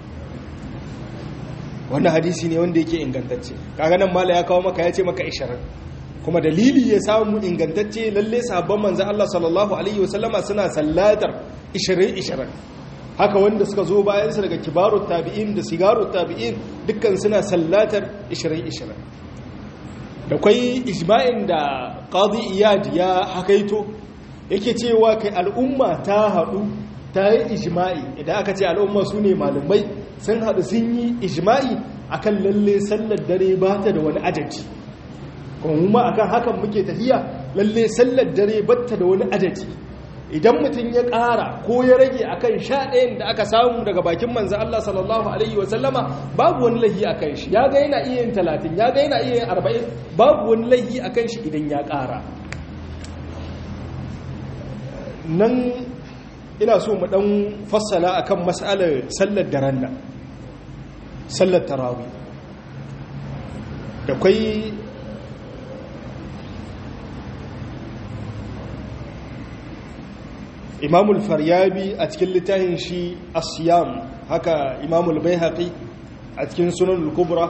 [SPEAKER 1] wannan hadisi ne wanda yake ingantacce kaga nan mala ya kawo maka ya ce maka 20 kuma dalili ya samu ingantacce lalle sahabban manzo Allah sallallahu alaihi wasallama suna sallatar 20 20 haka wanda suka zo bayan su daga kibarut tabi'in da sigarut tabi'in dukkan suna sallatar 20 20 da kwai ijma'in da qadi iyad ya hakaito yake cewa kai al'umma ta haɗu ta yi ijma'i idan aka ce al'umma su ne malumai sun haɗu sun yi ijma'i akan lalle sallar dare ba ta da wani adadi kuma akan hakan muke tafiya lalle sallar dare ba ta da wani adadi idan mutum ya ƙara ko ya rage akan sha ɗayan da aka samu daga bakin manzan Allah sallallahu Alaihi wasallama babu wani lahi a kan shi ya ga yana iya yin talatin ya ga yana iya yin arba'in babu wani lahi a kan shi idan ya ƙara nan ina so mu ɗan fassala akan matsalar sallar daren nan sallar tarawi da kwai imamul faryabi a cikin littafin shi asiyam haka imamul baihaqi a cikin sunan kubra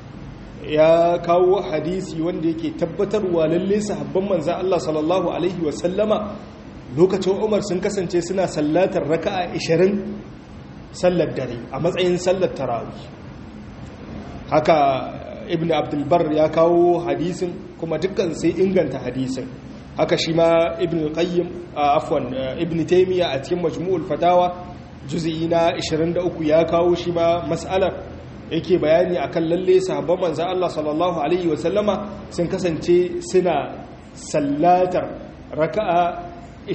[SPEAKER 1] ya kawo hadisi wanda yake tabbatarwa lalle sahabban manza Allah sallallahu alaihi wa sallama lokacin Umar sun kasance suna sallatar raka'a 20 sallar dare a matsayin sallar tarawih haka ibn abdul bar ya kawo hadisin kuma dukkan sai inganta hadisin haka shi ma ibn qayyim afwan ibn taymiya a cikin majmu'ul fatawa juz'i na 23 ya kawo shi ma mas'alar yake bayani akan lalle sahabban manzo Allah sallallahu alaihi wa sallama sun kasance suna sallatar raka'a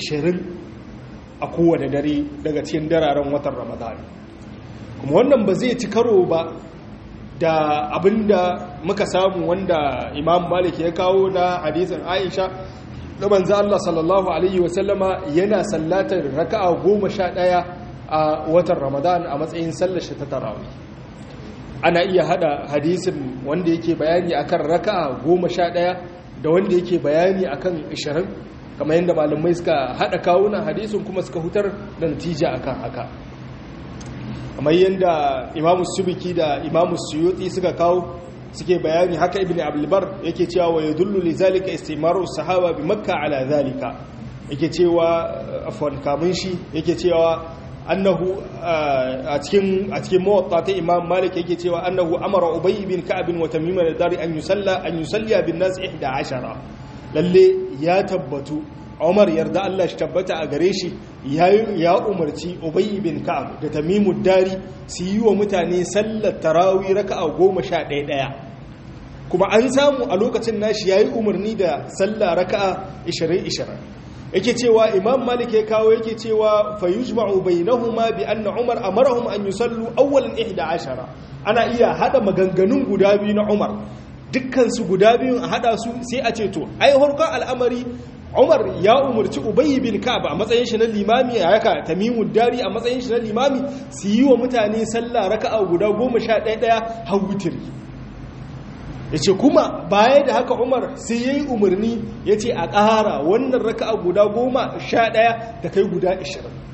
[SPEAKER 1] 20 a kowane dare daga cikin dararen watan Ramadan kuma wannan ba zai ci karo ba da abinda muka samu wanda Imam Malik ya kawo na hadisin Aisha da manzo Allah sallallahu alaihi wasallama yana sallatar raka'a goma sha ɗaya a watan Ramadan a matsayin sallar shi ta tarawih ana iya hada hadisin wanda yake bayani akan raka'a goma sha ɗaya da wanda yake bayani akan ishirin kamar yadda malamai suka hada kawunan hadisin kuma suka hutar da natija akan haka kamar yadda imamu subiki da imamu suyuti suka kawo suke bayani haka ibn abdulbar yake cewa wa yadullu li zalika istimaru sahaba bi makka ala zalika yake cewa afwan kamun shi yake cewa annahu a cikin a cikin muwatta ta imam malik yake cewa annahu amara ubay bin ka'b wa tamim al-dari an yusalla an yusalliya bin nas 11 lalle ya tabbatu Umar yarda Allah shi tabbata a gare shi ya umarci Ubay bin Ka'ab da Tamimud Dari su yi wa mutane sallar tarawih raka'a goma sha ɗaya ɗaya kuma an samu a lokacin nashi yayi umarni da sallar raka'a 20 20 yake cewa Imam Malik ya kawo yake cewa fayujma'u bainahuma bi anna Umar amarahum an yusallu awwalan 11 ana iya hada maganganun guda biyu na Umar dukkansu guda biyun a hada su sai a ce to ai harkar al'amari Umar ya umarci Ubayy bin Ka'ab a matsayin shi na limami a yaka Tamimud Dari a matsayin shi na limami su yi wa mutane sallah raka'a guda 11 daya har witri yace kuma baya da haka Umar sai yayi umarni yace a ƙara wannan raka'a guda 11 da kai guda 20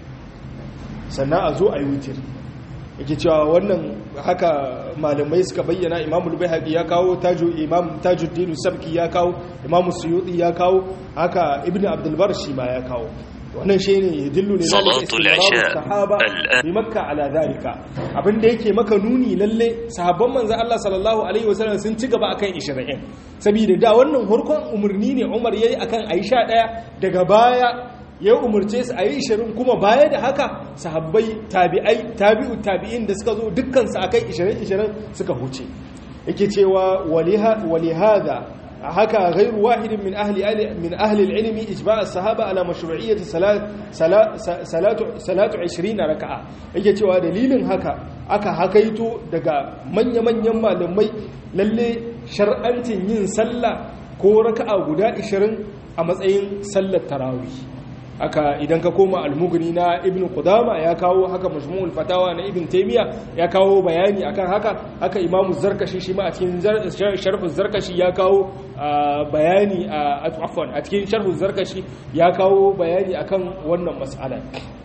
[SPEAKER 1] sannan a zo a yi witri yake cewa wannan haka malamai suka bayyana imamul bayhaqi ya kawo taju imam tajuddin sabki ya kawo imamu suyuti ya kawo haka ibnu abdul bar shi ma ya kawo wannan shi ne yadillu ne
[SPEAKER 2] salatul isha
[SPEAKER 1] sahaba bi makka ala zalika abinda yake maka nuni lalle sahabban manzo Allah sallallahu alaihi wasallam sun ci gaba akan 20 saboda da wannan hurkon umarni ne Umar yayi akan Aisha daya daga baya ya umarce su a yi ishirin kuma baya da haka sahabbai tabi'ai tabi'u tabi'in da suka zo dukkansu a kai ishirin ishirin suka huce yake cewa walihada haka gairu wahidin min ahli min ahli ilmi ijma' as-sahaba ala mashru'iyyati salatu salatu 20 raka'a yake cewa dalilin haka aka hakaito daga manya-manyan malamai lalle shar'ancin yin sallah ko raka'a guda 20 a matsayin sallar tarawih haka idan ka koma almugni na ibn qudama ya kawo haka majmu'ul fatawa na ibn taymiya ya kawo bayani akan haka haka imamu zarkashi shi ma a cikin sharhu zarkashi ya kawo bayani a afwan a cikin sharhu zarkashi ya kawo bayani akan wannan mas'ala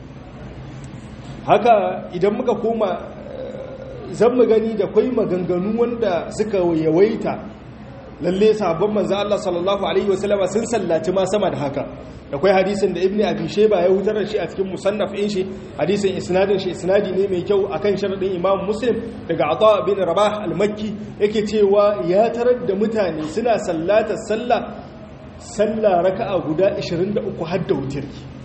[SPEAKER 1] haka idan muka koma zan mu gani da kwai maganganu wanda suka yawaita lalle sabon manzo Allah sallallahu alaihi wasallama sun sallaci ma sama da haka da kwai hadisin da ibnu abi shayba ya hutar da shi a cikin musannaf din shi hadisin isnadin shi isnadi ne mai kyau akan sharadin imam muslim daga ata bin rabah al-makki yake cewa ya tarar da mutane suna sallata sallah sallah raka'a guda 23 har da wutar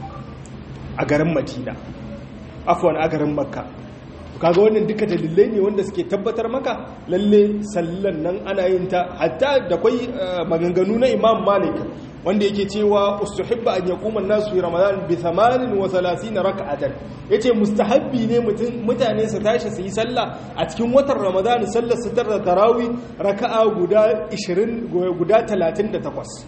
[SPEAKER 1] a garin madina afwan a garin makka kaga wannan duka dalilai ne wanda suke tabbatar maka lalle sallan nan ana yin ta hatta da kwai maganganu na imam malik wanda yake cewa ustuhibba an yaquma an-nasu fi ramadan bi 38 rak'atan yace mustahabbi ne mutane su tashi su yi sallah a cikin watan ramadan sallar su tar da tarawih raka'a guda 20 guda 38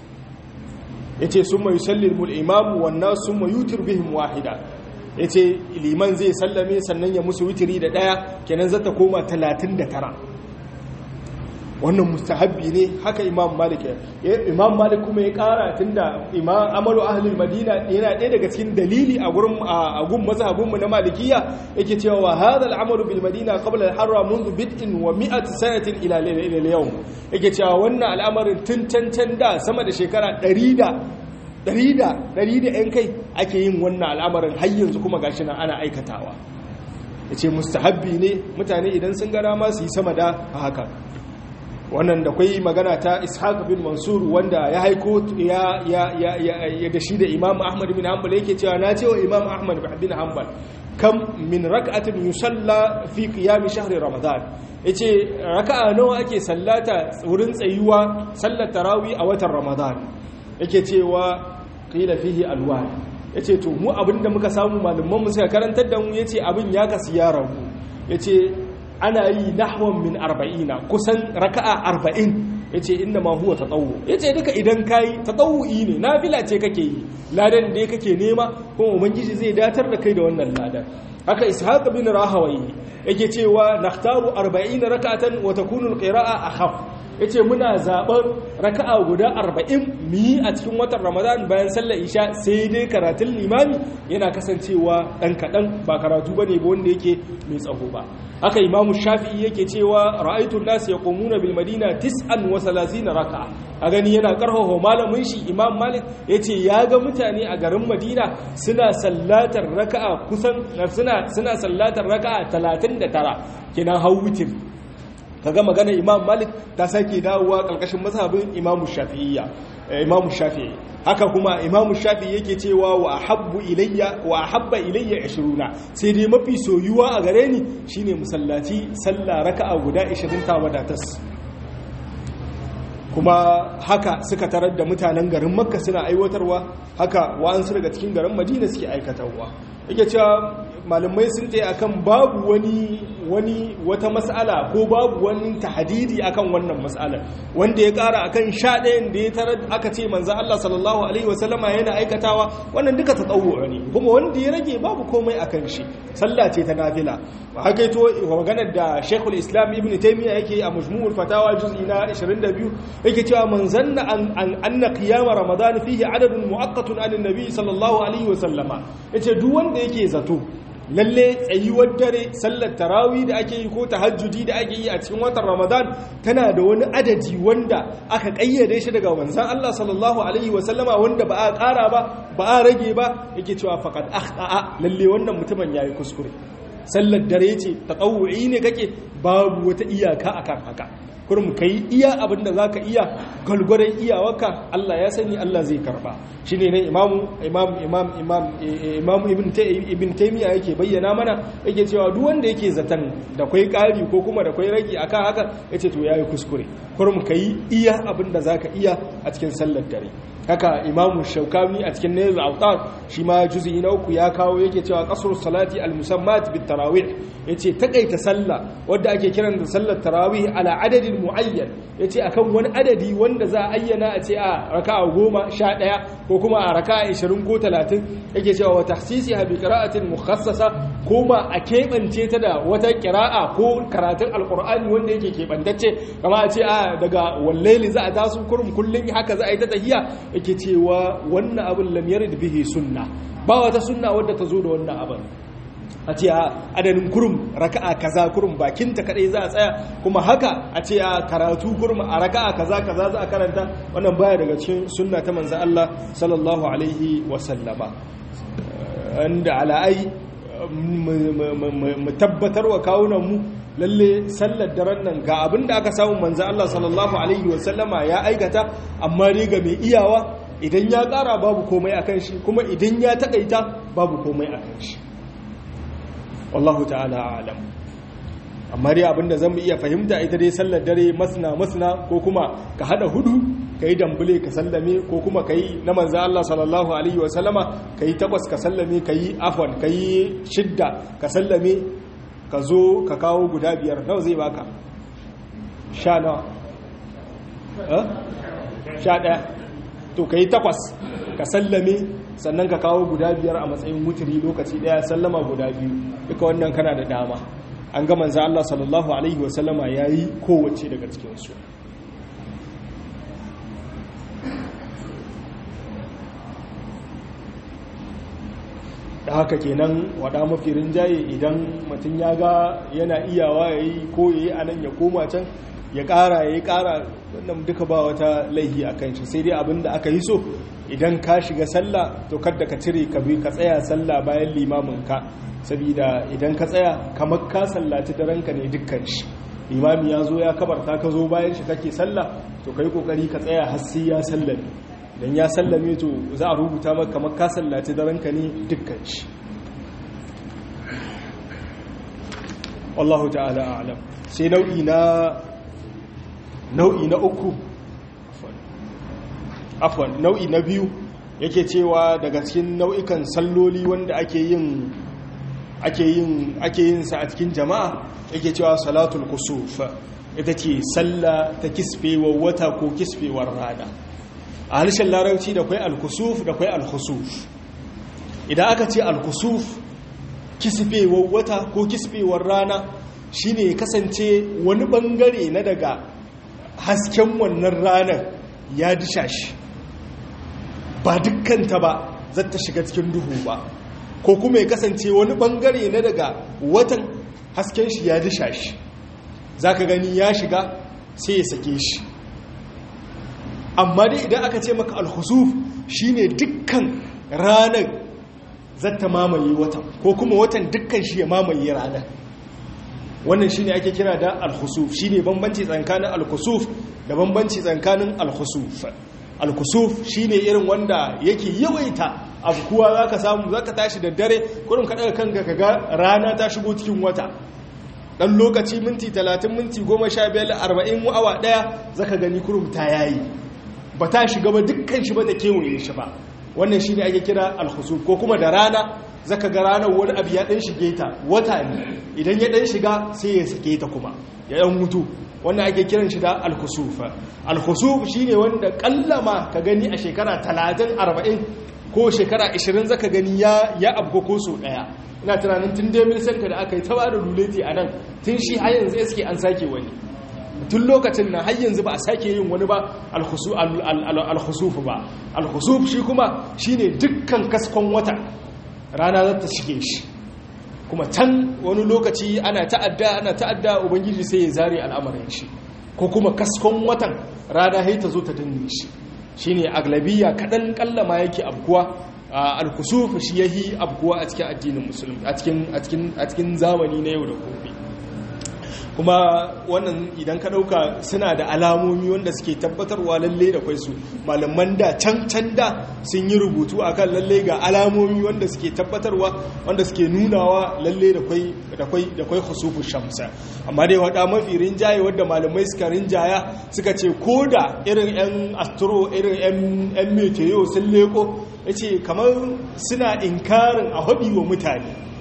[SPEAKER 1] yace summa yusallimu al-imam wan nas summa yutir bihim wahida ya ce liman zai sallame sannan ya musu witiri da ɗaya kenan zata koma talatin da tara wannan mustahabbi ne haka imam malik ya imam malik kuma ya kara tunda imam amalu ahlul madina yana ɗaya daga cikin dalili a gurin a gun mazhabinmu na malikiya yake cewa wa hadha al-amalu bil madina qabla al-harra منذ بدء و100 sanatin ila ila al-yawm yake cewa wannan al'amarin tun cancan da sama da shekara 100 ɗari da ɗari da ‘yan kai ake yin wannan al'amarin har yanzu kuma gashi nan ana aikatawa ya ce mustahabbi ne mutane idan sun gara ma su yi sama da haka wannan da kwai magana ta ishaq bin mansur wanda ya haiko ya da shi da imam ahmad bin hanbal yake cewa na cewa imam ahmad bin hanbal kam min raka'atin yusalla fi qiyam shahri ramadan yace raka'a nawa ake sallata wurin tsayuwa sallar tarawih a watan ramadan yake cewa qila fihi alwan yace to mu abinda muka samu malaman mu suka karantar da mu yace abin ya kasu ya rabu yace ana yi nahwan min 40 kusan raka'a 40 yace inna ma huwa tatawwu yace duka idan kai tatawwi ne nafila ce kake yi ladan da kake nema kuma ubangiji zai datar da kai da wannan ladan haka ishaq bin rahawayi yake cewa nakhtaru 40 rak'atan wa takunu alqira'a akhaf yace muna zaɓar raka'a guda arba'in mu yi a cikin watan ramadan bayan sallar isha sai dai karatun limami yana kasancewa ɗan kaɗan ba karatu ba ne ba wanda yake mai tsaho ba haka imamu shafi'i yake cewa ra'aitun nasu ya komuna bil madina tis'an wa na raka'a a gani yana karfafa malamin shi imam malik ya ce ya ga mutane a garin madina suna sallatar raka'a kusan suna suna sallatar raka'a talatin da tara kenan hau witir kaga magana imam malik ta sake dawowa kalkashin mazhabin imamu shafi'iyya imamu shafi'i haka kuma imamu shafi'i yake cewa wa ahabbu ilayya wa ahabba ilayya 20 sai dai mafi soyuwa a gare ni shine musallaci sallah raka'a guda 20 ta wadatas kuma haka suka tarar da mutanen garin makka suna aiwatarwa haka wa'ansu daga cikin garin madina suke aikatarwa yake cewa malamai sun tsaye akan babu wani wani wata mas'ala ko babu wani tahadidi akan wannan mas'alar wanda ya kara akan sha ɗayan da ya tarar aka ce manzo Allah sallallahu alaihi wasallama yana aikatawa wannan duka tatawwu ne kuma wanda ya rage babu komai akan shi sallah ce ta nafila haka ito maganar da Sheikhul Islam Ibn Taymiyyah yake a Majmu'ul Fatawa juz'i na 22 yake cewa man zanna an anna qiyam Ramadan fihi adadun muaqqatun an nabi sallallahu alaihi wasallama yace duk wanda yake zato lalle tsayuwar dare sallar tarawih da ake yi ko tahajjudi da ake yi a cikin watan ramadan tana da wani adadi wanda aka kayyade shi daga manzon Allah sallallahu alaihi wa sallama wanda ba a ƙara ba ba a rage ba yake cewa faqad akhta'a lalle wannan mutumin yayi kuskure sallar dare ce tatawu'i ne kake babu wata iyaka akan haka kurum kai iya abin da zaka iya galgwaran iyawarka Allah ya sani Allah zai karba shine ne imamu imam imam imam imam ibn ibn taymiya yake bayyana mana yake cewa duk wanda yake zatan da kai kari ko kuma da kai ragi akan haka yace to yayi kuskure kurum kai iya abin da zaka iya a cikin sallar dare haka imamu shaukani a cikin nail autar shi ma juzi na uku ya kawo yake cewa kasar salati al-musammat bit tarawih yace takaita sallah wadda
[SPEAKER 2] wadda ake kiran da sallar tarawih ala adadin muayyan yace akan wani adadi wanda za a ayyana a ce a raka'a goma sha ɗaya ko kuma a raka'a ishirin ko talatin yake cewa wa tahsisiha bi qira'atin mukhassasa ko ma a keɓance ta da wata qira'a ko karatun alqur'ani wanda yake keɓantacce kama a ce a daga wallaili za a taso kurum kullun haka za a yi ta tahiya yake cewa wannan abin lam yarid bihi sunna ba wata sunna wadda ta zo da wannan abin a ce a adadin kurum raka'a kaza kurum bakinta kadai za a tsaya kuma haka a ce a karatu kurum a raka'a kaza kaza za a karanta wannan baya daga cikin sunna ta manzo Allah sallallahu alaihi wa sallama anda ala'ai mu tabbatar wa kawunan mu lalle sallar daren nan ga abin da aka samu manzo Allah sallallahu alaihi wa sallama ya aikata amma dai ga mai iyawa idan ya kara babu komai akan shi kuma idan ya takaita babu komai akan shi wallahu ta'ala alam amma dai abinda zan iya fahimta ita dai sallar dare masna masna ko kuma ka hada hudu kai dambule ka sallame ko kuma kai na manzo Allah sallallahu alaihi wa sallama kai takwas ka sallame kai afwan kai shidda ka sallame ka zo ka kawo guda biyar nawa zai baka sha nawa eh sha daya to kai takwas ka sallame sannan ka kawo guda biyar a matsayin wuturi lokaci daya sallama guda biyu duka wannan kana da dama an ga manzo Allah sallallahu alaihi wa sallama yayi kowace daga cikin su da haka kenan wada mafi rinjaye idan mutum ya ga yana iyawa yayi ko yayi anan ya koma can ya ƙara ya yi ƙara wannan duka ba wata laihi a kan shi sai dai abin da aka yi so idan ka shiga sallah to kadda ka cire ka bi ka tsaya sallah bayan limamin ka saboda idan ka tsaya kamar ka sallaci daranka ne dukkan shi limami ya zo ya kabarta ka zo bayan shi kake sallah to kai kokari ka tsaya har sai ya sallame dan ya sallame to za a rubuta maka kamar ka sallaci daranka ne dukkan shi wallahu ta'ala a'lam sai nau'i na nau'i na uku afwan nau'i na biyu yake cewa daga cikin nau'ikan salloli wanda ake yin ake yin ake yin sa a cikin jama'a yake cewa salatul kusuf ita ce salla ta kisfewar wata ko kisfewar rana a harshen larabci da kwai al-kusuf da kwai al-khusuf idan aka ce al-kusuf kisfewar wata ko kisfewar rana shine kasance wani bangare na daga hasken wannan ranar ya disha shi ba dukkanta ba zata shiga cikin duhu ba ko kuma ya kasance wani bangare na daga watan hasken shi ya disha shi za ka gani ya shiga sai ya sake shi amma dai idan aka ce maka alhusuf shine dukkan ranar zata mamaye watan ko kuma watan dukkan shi ya mamaye ranar wannan shine ake kira da al-khusuf shine bambanci tsakanin al-khusuf da bambanci tsakanin al-khusuf al-khusuf shine irin wanda yake yawaita abkuwa zaka samu zaka tashi da dare kurin ka daga kanka kaga rana ta shigo cikin wata dan lokaci minti 30 minti 15 40 awa daya zaka gani kurum ta yayi ba ta shiga ba dukkan shi ba ta kewaye shi ba wannan shine ake kira al-khusuf ko kuma da rana zaka ga ranar wani abu ya dan shige ta wata ne idan ya dan shiga sai ya sake ta kuma ya dan mutu wannan ake kiran shi da al-khusuf al-khusuf shine wanda kallama ka gani a shekara 30 40 ko shekara 20 zaka gani ya ya abko ko so daya ina tunanin tun da mil sanka da aka yi ta bada ruleti a nan tun shi har yanzu suke an sake wani tun lokacin nan har yanzu ba a sake yin wani ba al-khusuf ba al-khusuf shi kuma shine dukkan kaskon wata rana za ta shige shi kuma can wani lokaci ana ta'adda ana ta'adda ubangiji sai ya zare al'amarin shi ko kuma kaskon watan rana hai ta zo ta danne shi shine aglabiya kadan kallama yake abkuwa al-kusuf shi yahi abkuwa a cikin addinin musulmi a cikin a cikin a cikin zamani na yau da gobe kuma wannan idan ka dauka suna da alamomi wanda suke tabbatarwa lalle da kwai su malaman da can can da sun yi rubutu akan lalle ga alamomi wanda suke tabbatarwa wanda suke nunawa lalle da kwai da kwai da kwai khusufu shamsa amma dai wada mafi rinjaye wanda malamai suka rinjaya suka ce koda irin yan astro irin yan yan meteo sun leko yace kamar suna inkarin a hadi wa mutane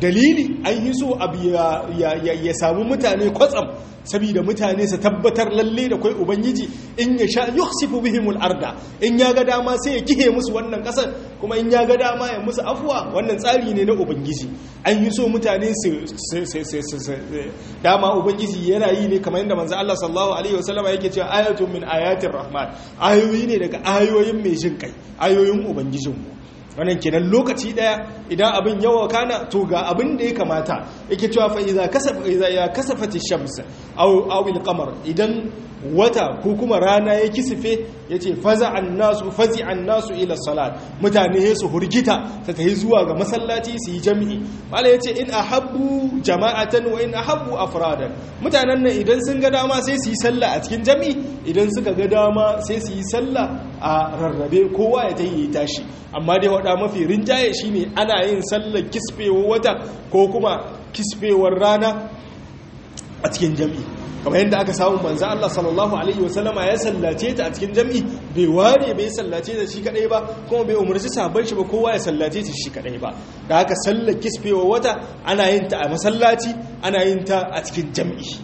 [SPEAKER 2] dalili an yi so abu ya samu mutane kwatsam saboda mutane su tabbatar lalle da kai ubangiji in ya sha yukhsifu bihimul arda in ya ga dama sai ya kihe musu wannan kasar kuma in ya ga dama ya musu afuwa wannan tsari ne na ubangiji an yi so mutane su dama ubangiji yana yi ne kamar yadda manzo Allah sallallahu alaihi wasallama yake cewa ayatun min ayatir rahman ayoyi ne daga ayoyin mai jin kai ayoyin ubangijinmu wannan kenan lokaci daya idan abin yawa kana to ga abin da ya kamata yake cewa fa idza kasafa idza ya kasafati shams aw aw al-qamar idan wata ko kuma rana ya kisife yace faza annasu fazi annasu ila salat mutane su hurgita ta tayi zuwa ga masallaci su yi jami'i mala yace in ahabbu jama'atan wa in ahabbu afradan mutanen nan idan sun ga dama sai su yi sallah a cikin jami'i idan suka ga dama sai su yi sallah a rarrabe kowa ya tayi tashi amma dai wada mafi rinjaye shine ana yin sallar kisfewar wata ko kuma kisfewar rana a cikin jami'i kamar yadda aka samu manzo Allah sallallahu alaihi wasallama ya sallace ta a cikin jami'i bai ware bai sallace ta shi kadai ba kuma bai umarci sabon shi ba kowa ya sallace ta shi kadai ba da haka sallar kisfewar wata ana yin ta a masallaci ana yin ta a cikin jami'i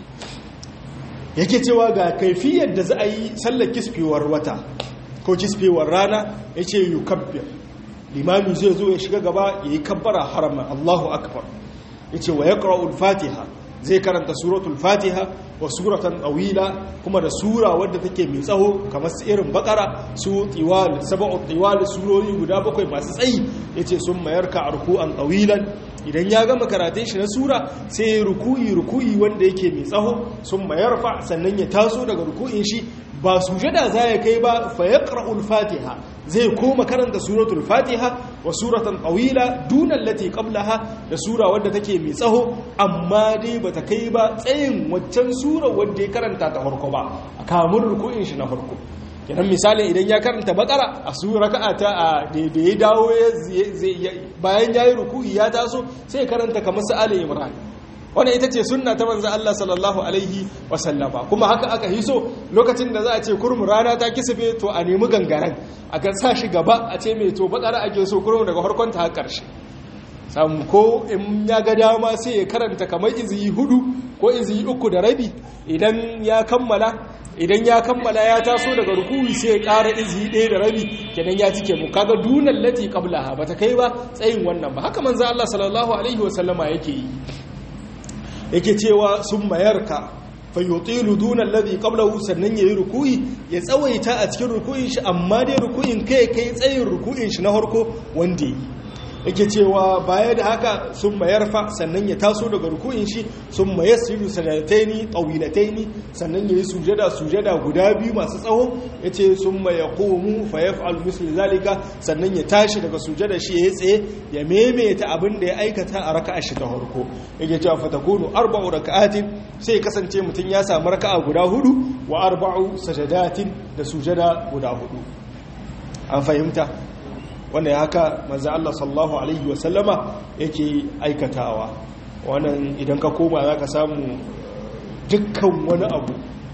[SPEAKER 2] yake cewa ga kaifiyar da za a yi sallar kisfewar wata ko kisfewar rana yace yukabbir limami zai zo ya shiga gaba ya yi kabbara harama Allahu akbar ya ce wa ya fatiha zai karanta suratul fatiha wa suratan ɗawila kuma da sura wadda take mai tsaho kamar su irin bakara su tiwal saba'u tiwal surori guda bakwai masu tsayi ya ce sun mayar ka arku'an ɗawilan idan ya gama karatun shi na sura sai ruku'i ruku'i wanda yake mai tsaho sun mayar fa sannan ya taso daga ruku'in shi ba sujada za ya kai ba fa yaqra'ul fatiha zai koma karanta suratul fatiha wa suratan tawila dunan lati qablaha da sura wadda take mai tsaho amma dai bata kai ba tsayin waccan sura wadda ya karanta ta farko ba kamun ruku'in shi na farko kenan misali idan ya karanta bakara a su raka'a ta a da ya dawo bayan yayi ruku'i ya taso sai karanta kamar su ali imran wannan ita ce sunna ta manzo Allah sallallahu alaihi wasallama kuma haka aka hiso lokacin da za a ce kurmu rana ta kisife to a nemi gangaren a ga sa shi gaba a ce mai to bakara ake so kurmu daga farkon ta har karshe samu ko in ya ga dama sai ya karanta kamar iziyi hudu ko iziyi uku da rabi idan ya kammala idan ya kammala ya taso daga rukuwi sai ya ƙara iziyi ɗaya da rabi kenan ya cike mu kaga dunan lati qablaha bata kai ba tsayin wannan ba haka manzo Allah sallallahu alaihi wasallama yake yi yake cewa sun mayarka fayyutilu duna alladhi qablahu sannan yayi ruku'i ya tsawaita a cikin ruku'in shi amma dai ruku'in kai kai tsayin ruku'in shi na harko wanda yi yake cewa baya da haka sun mayarfa sannan ya taso daga ruku'in shi sun mayasiru sanataini tawilataini sannan yayi sujada sujada guda biyu masu tsawo yace sun mayaqumu fa yaf'al misli zalika sannan ya tashi daga sujada shi ya tsaye ya memeta abin da ya aikata a raka'a shi ta farko yake cewa fatakunu arba'u raka'atin sai kasance mutum ya samu raka'a guda hudu wa arba'u sajadatin da sujada guda hudu an fahimta wanda ya haka manzo Allah sallallahu alaihi wasallama yake aikatawa wannan idan ka koma zaka samu dukkan wani abu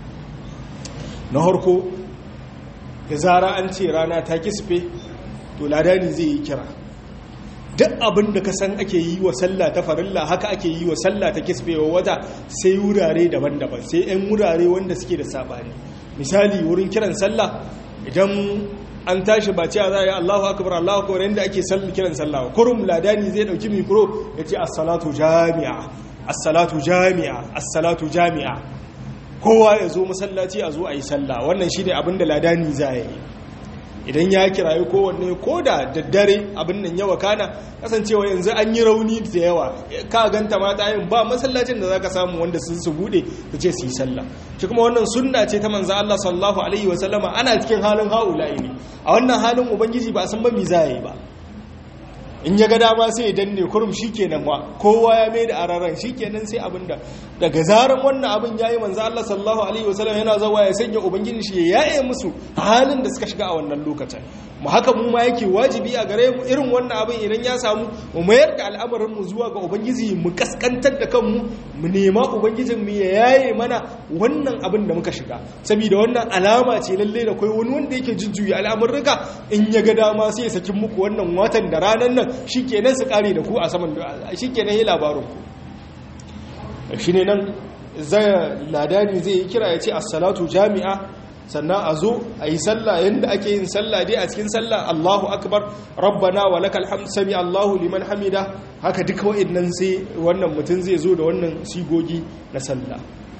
[SPEAKER 2] na harko da zara an ce rana ta kisfe to ladani zai yi kira duk abin da ka san ake yi wa sallah ta farilla haka ake yi wa sallah ta kisfewa wata sai wurare daban-daban sai 'yan wurare wanda suke da sabani misali wurin kiran sallah idan an tashi ba ce a za a yi allahu akabar allahu akabar yadda ake kiran sallah kurum ladani zai dauki mikro ya ce assalatu jami'a assalatu jami'a assalatu jami'a kowa ya zo masallaci a zo a yi sallah wannan shi ne abin da ladani za a yi idan ya kirayi kowanne ko da daddare abin nan yawa kana kasancewa yanzu an yi rauni da yawa ka ganta mata yin ba masallacin da zaka samu wanda sun su bude su ce su yi sallah shi kuma wannan sunna ce ta manzo Allah sallallahu alaihi wa sallama ana cikin halin haula'i ne a wannan halin ubangiji ba a san ba mi za yi ba in ya ga dama sai ya danne kurum shikenan wa kowa ya mai da araran shikenan sai abinda daga zaran wannan abin yayi manzo Allah sallallahu alaihi wasallam yana zawa ya sanya ubangiji shi ya yaye musu halin da suka shiga a wannan lokacin mu haka mu ma yake wajibi a gare mu irin wannan abin idan ya samu mu mayar da al'amarin mu zuwa ga ubangiji mu kaskantar da kanmu mu nema ubangijin mu ya yaye mana wannan abin da muka shiga saboda wannan alama ce lalle da kai wani wanda yake jujjuya al'amurruka in ya ga dama sai ya saki muku wannan watan da ranan nan shikenan su kare da ku a saman shikenan yi labarin ku shine nan zai ladani zai yi kira ya ce as-salatu jami'a sannan a zo a yi sallah yadda ake yin sallah dai a cikin sallah Allahu akbar rabbana wa lakal hamd sami Allahu liman hamida haka duka wa'annan sai wannan mutum zai zo da wannan sigogi na sallah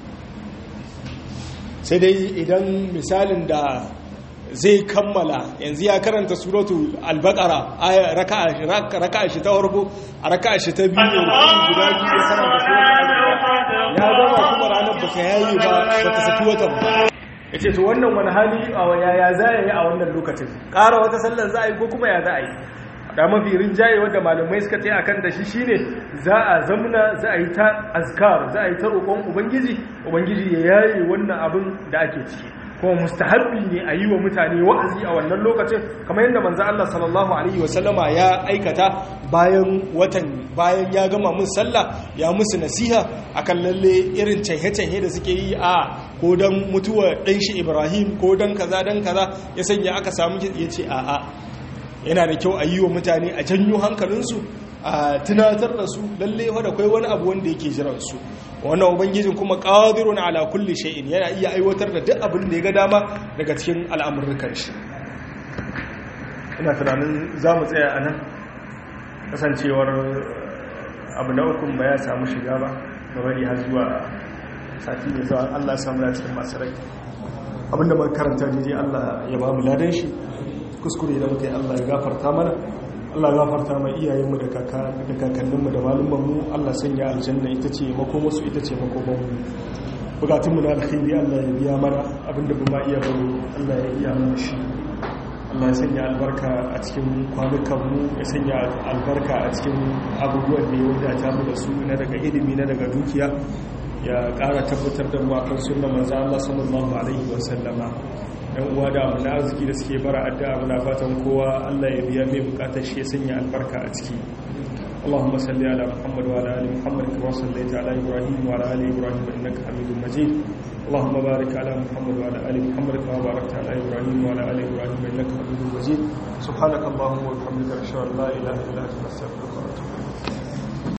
[SPEAKER 2] sai dai idan misalin da zai kammala yanzu ya karanta suratu al-baqara raka'a shi ta farko a raka'a shi ta biyu guda biyu ya karanta suratu ya gama kuma ranar baka yayi ba baka saki watan ba ya ce to wannan wani hali a yaya za a yi a wannan lokacin ƙara wata sallar za a yi ko kuma ya za a yi da mafi rinjaye wadda malamai suka tsaye akan da shi shine za a zamna za a yi ta azkar za a yi ta roƙon ubangiji ubangiji ya yaye wannan abin da ake ciki kuma mustahabbi ne a yi wa mutane wa'azi a wannan lokacin kamar yadda manzo Allah sallallahu alaihi wasallama ya aikata bayan watan bayan ya gama mun sallah ya musu nasiha akan lalle irin caihe-caihe da suke yi a ko dan mutuwar dan shi Ibrahim ko dan kaza dan kaza ya sanya aka samu yace a a yana da kyau a yi wa mutane a janyo hankalinsu a tunatar da su lalle wadda kai wani abu wanda yake jiransu wannan ubangijin kuma qadirun ala kulli shay'in yana iya aiwatar da duk abin da ya ga dama daga cikin al'amurrukan shi ina tunanin za mu tsaya a nan kasancewar abu na ukun ba ya samu shiga ba da bari har zuwa sati mai zuwa Allah samu da cikin masu rai abinda muka karanta ne Allah ya ba mu ladan shi kuskure da muka yi Allah ya gafarta mana Allah ya gafarta mai iyayenmu da kakanninmu da malumanmu Allah sanya aljanna ita ce makomarsu ita ce makomanmu bukatunmu na alkhairi Allah ya biya mana abinda ba ma iya baro Allah ya iya mana shi Allah ya sanya albarka a cikin kwanukanmu ya sanya albarka a cikin abubuwan da ya wadata mu da su na daga ilimi na daga dukiya ya ƙara tabbatar da mu akan sunna manzo Allah sallallahu alaihi wa sallama yan uwa da abu na arziki da suke bara addu'a muna fatan kowa Allah ya biya mai bukatar shi ya sanya albarka a ciki اللهم صل على محمد وعلى ال محمد كما صليت على ابراهيم وعلى ال ابراهيم انك حميد مجيد اللهم بارك على محمد وعلى ال محمد كما باركت على ابراهيم وعلى ال ابراهيم انك حميد مجيد سبحانك اللهم وبحمدك اشهد ان لا اله الا انت استغفرك واتوب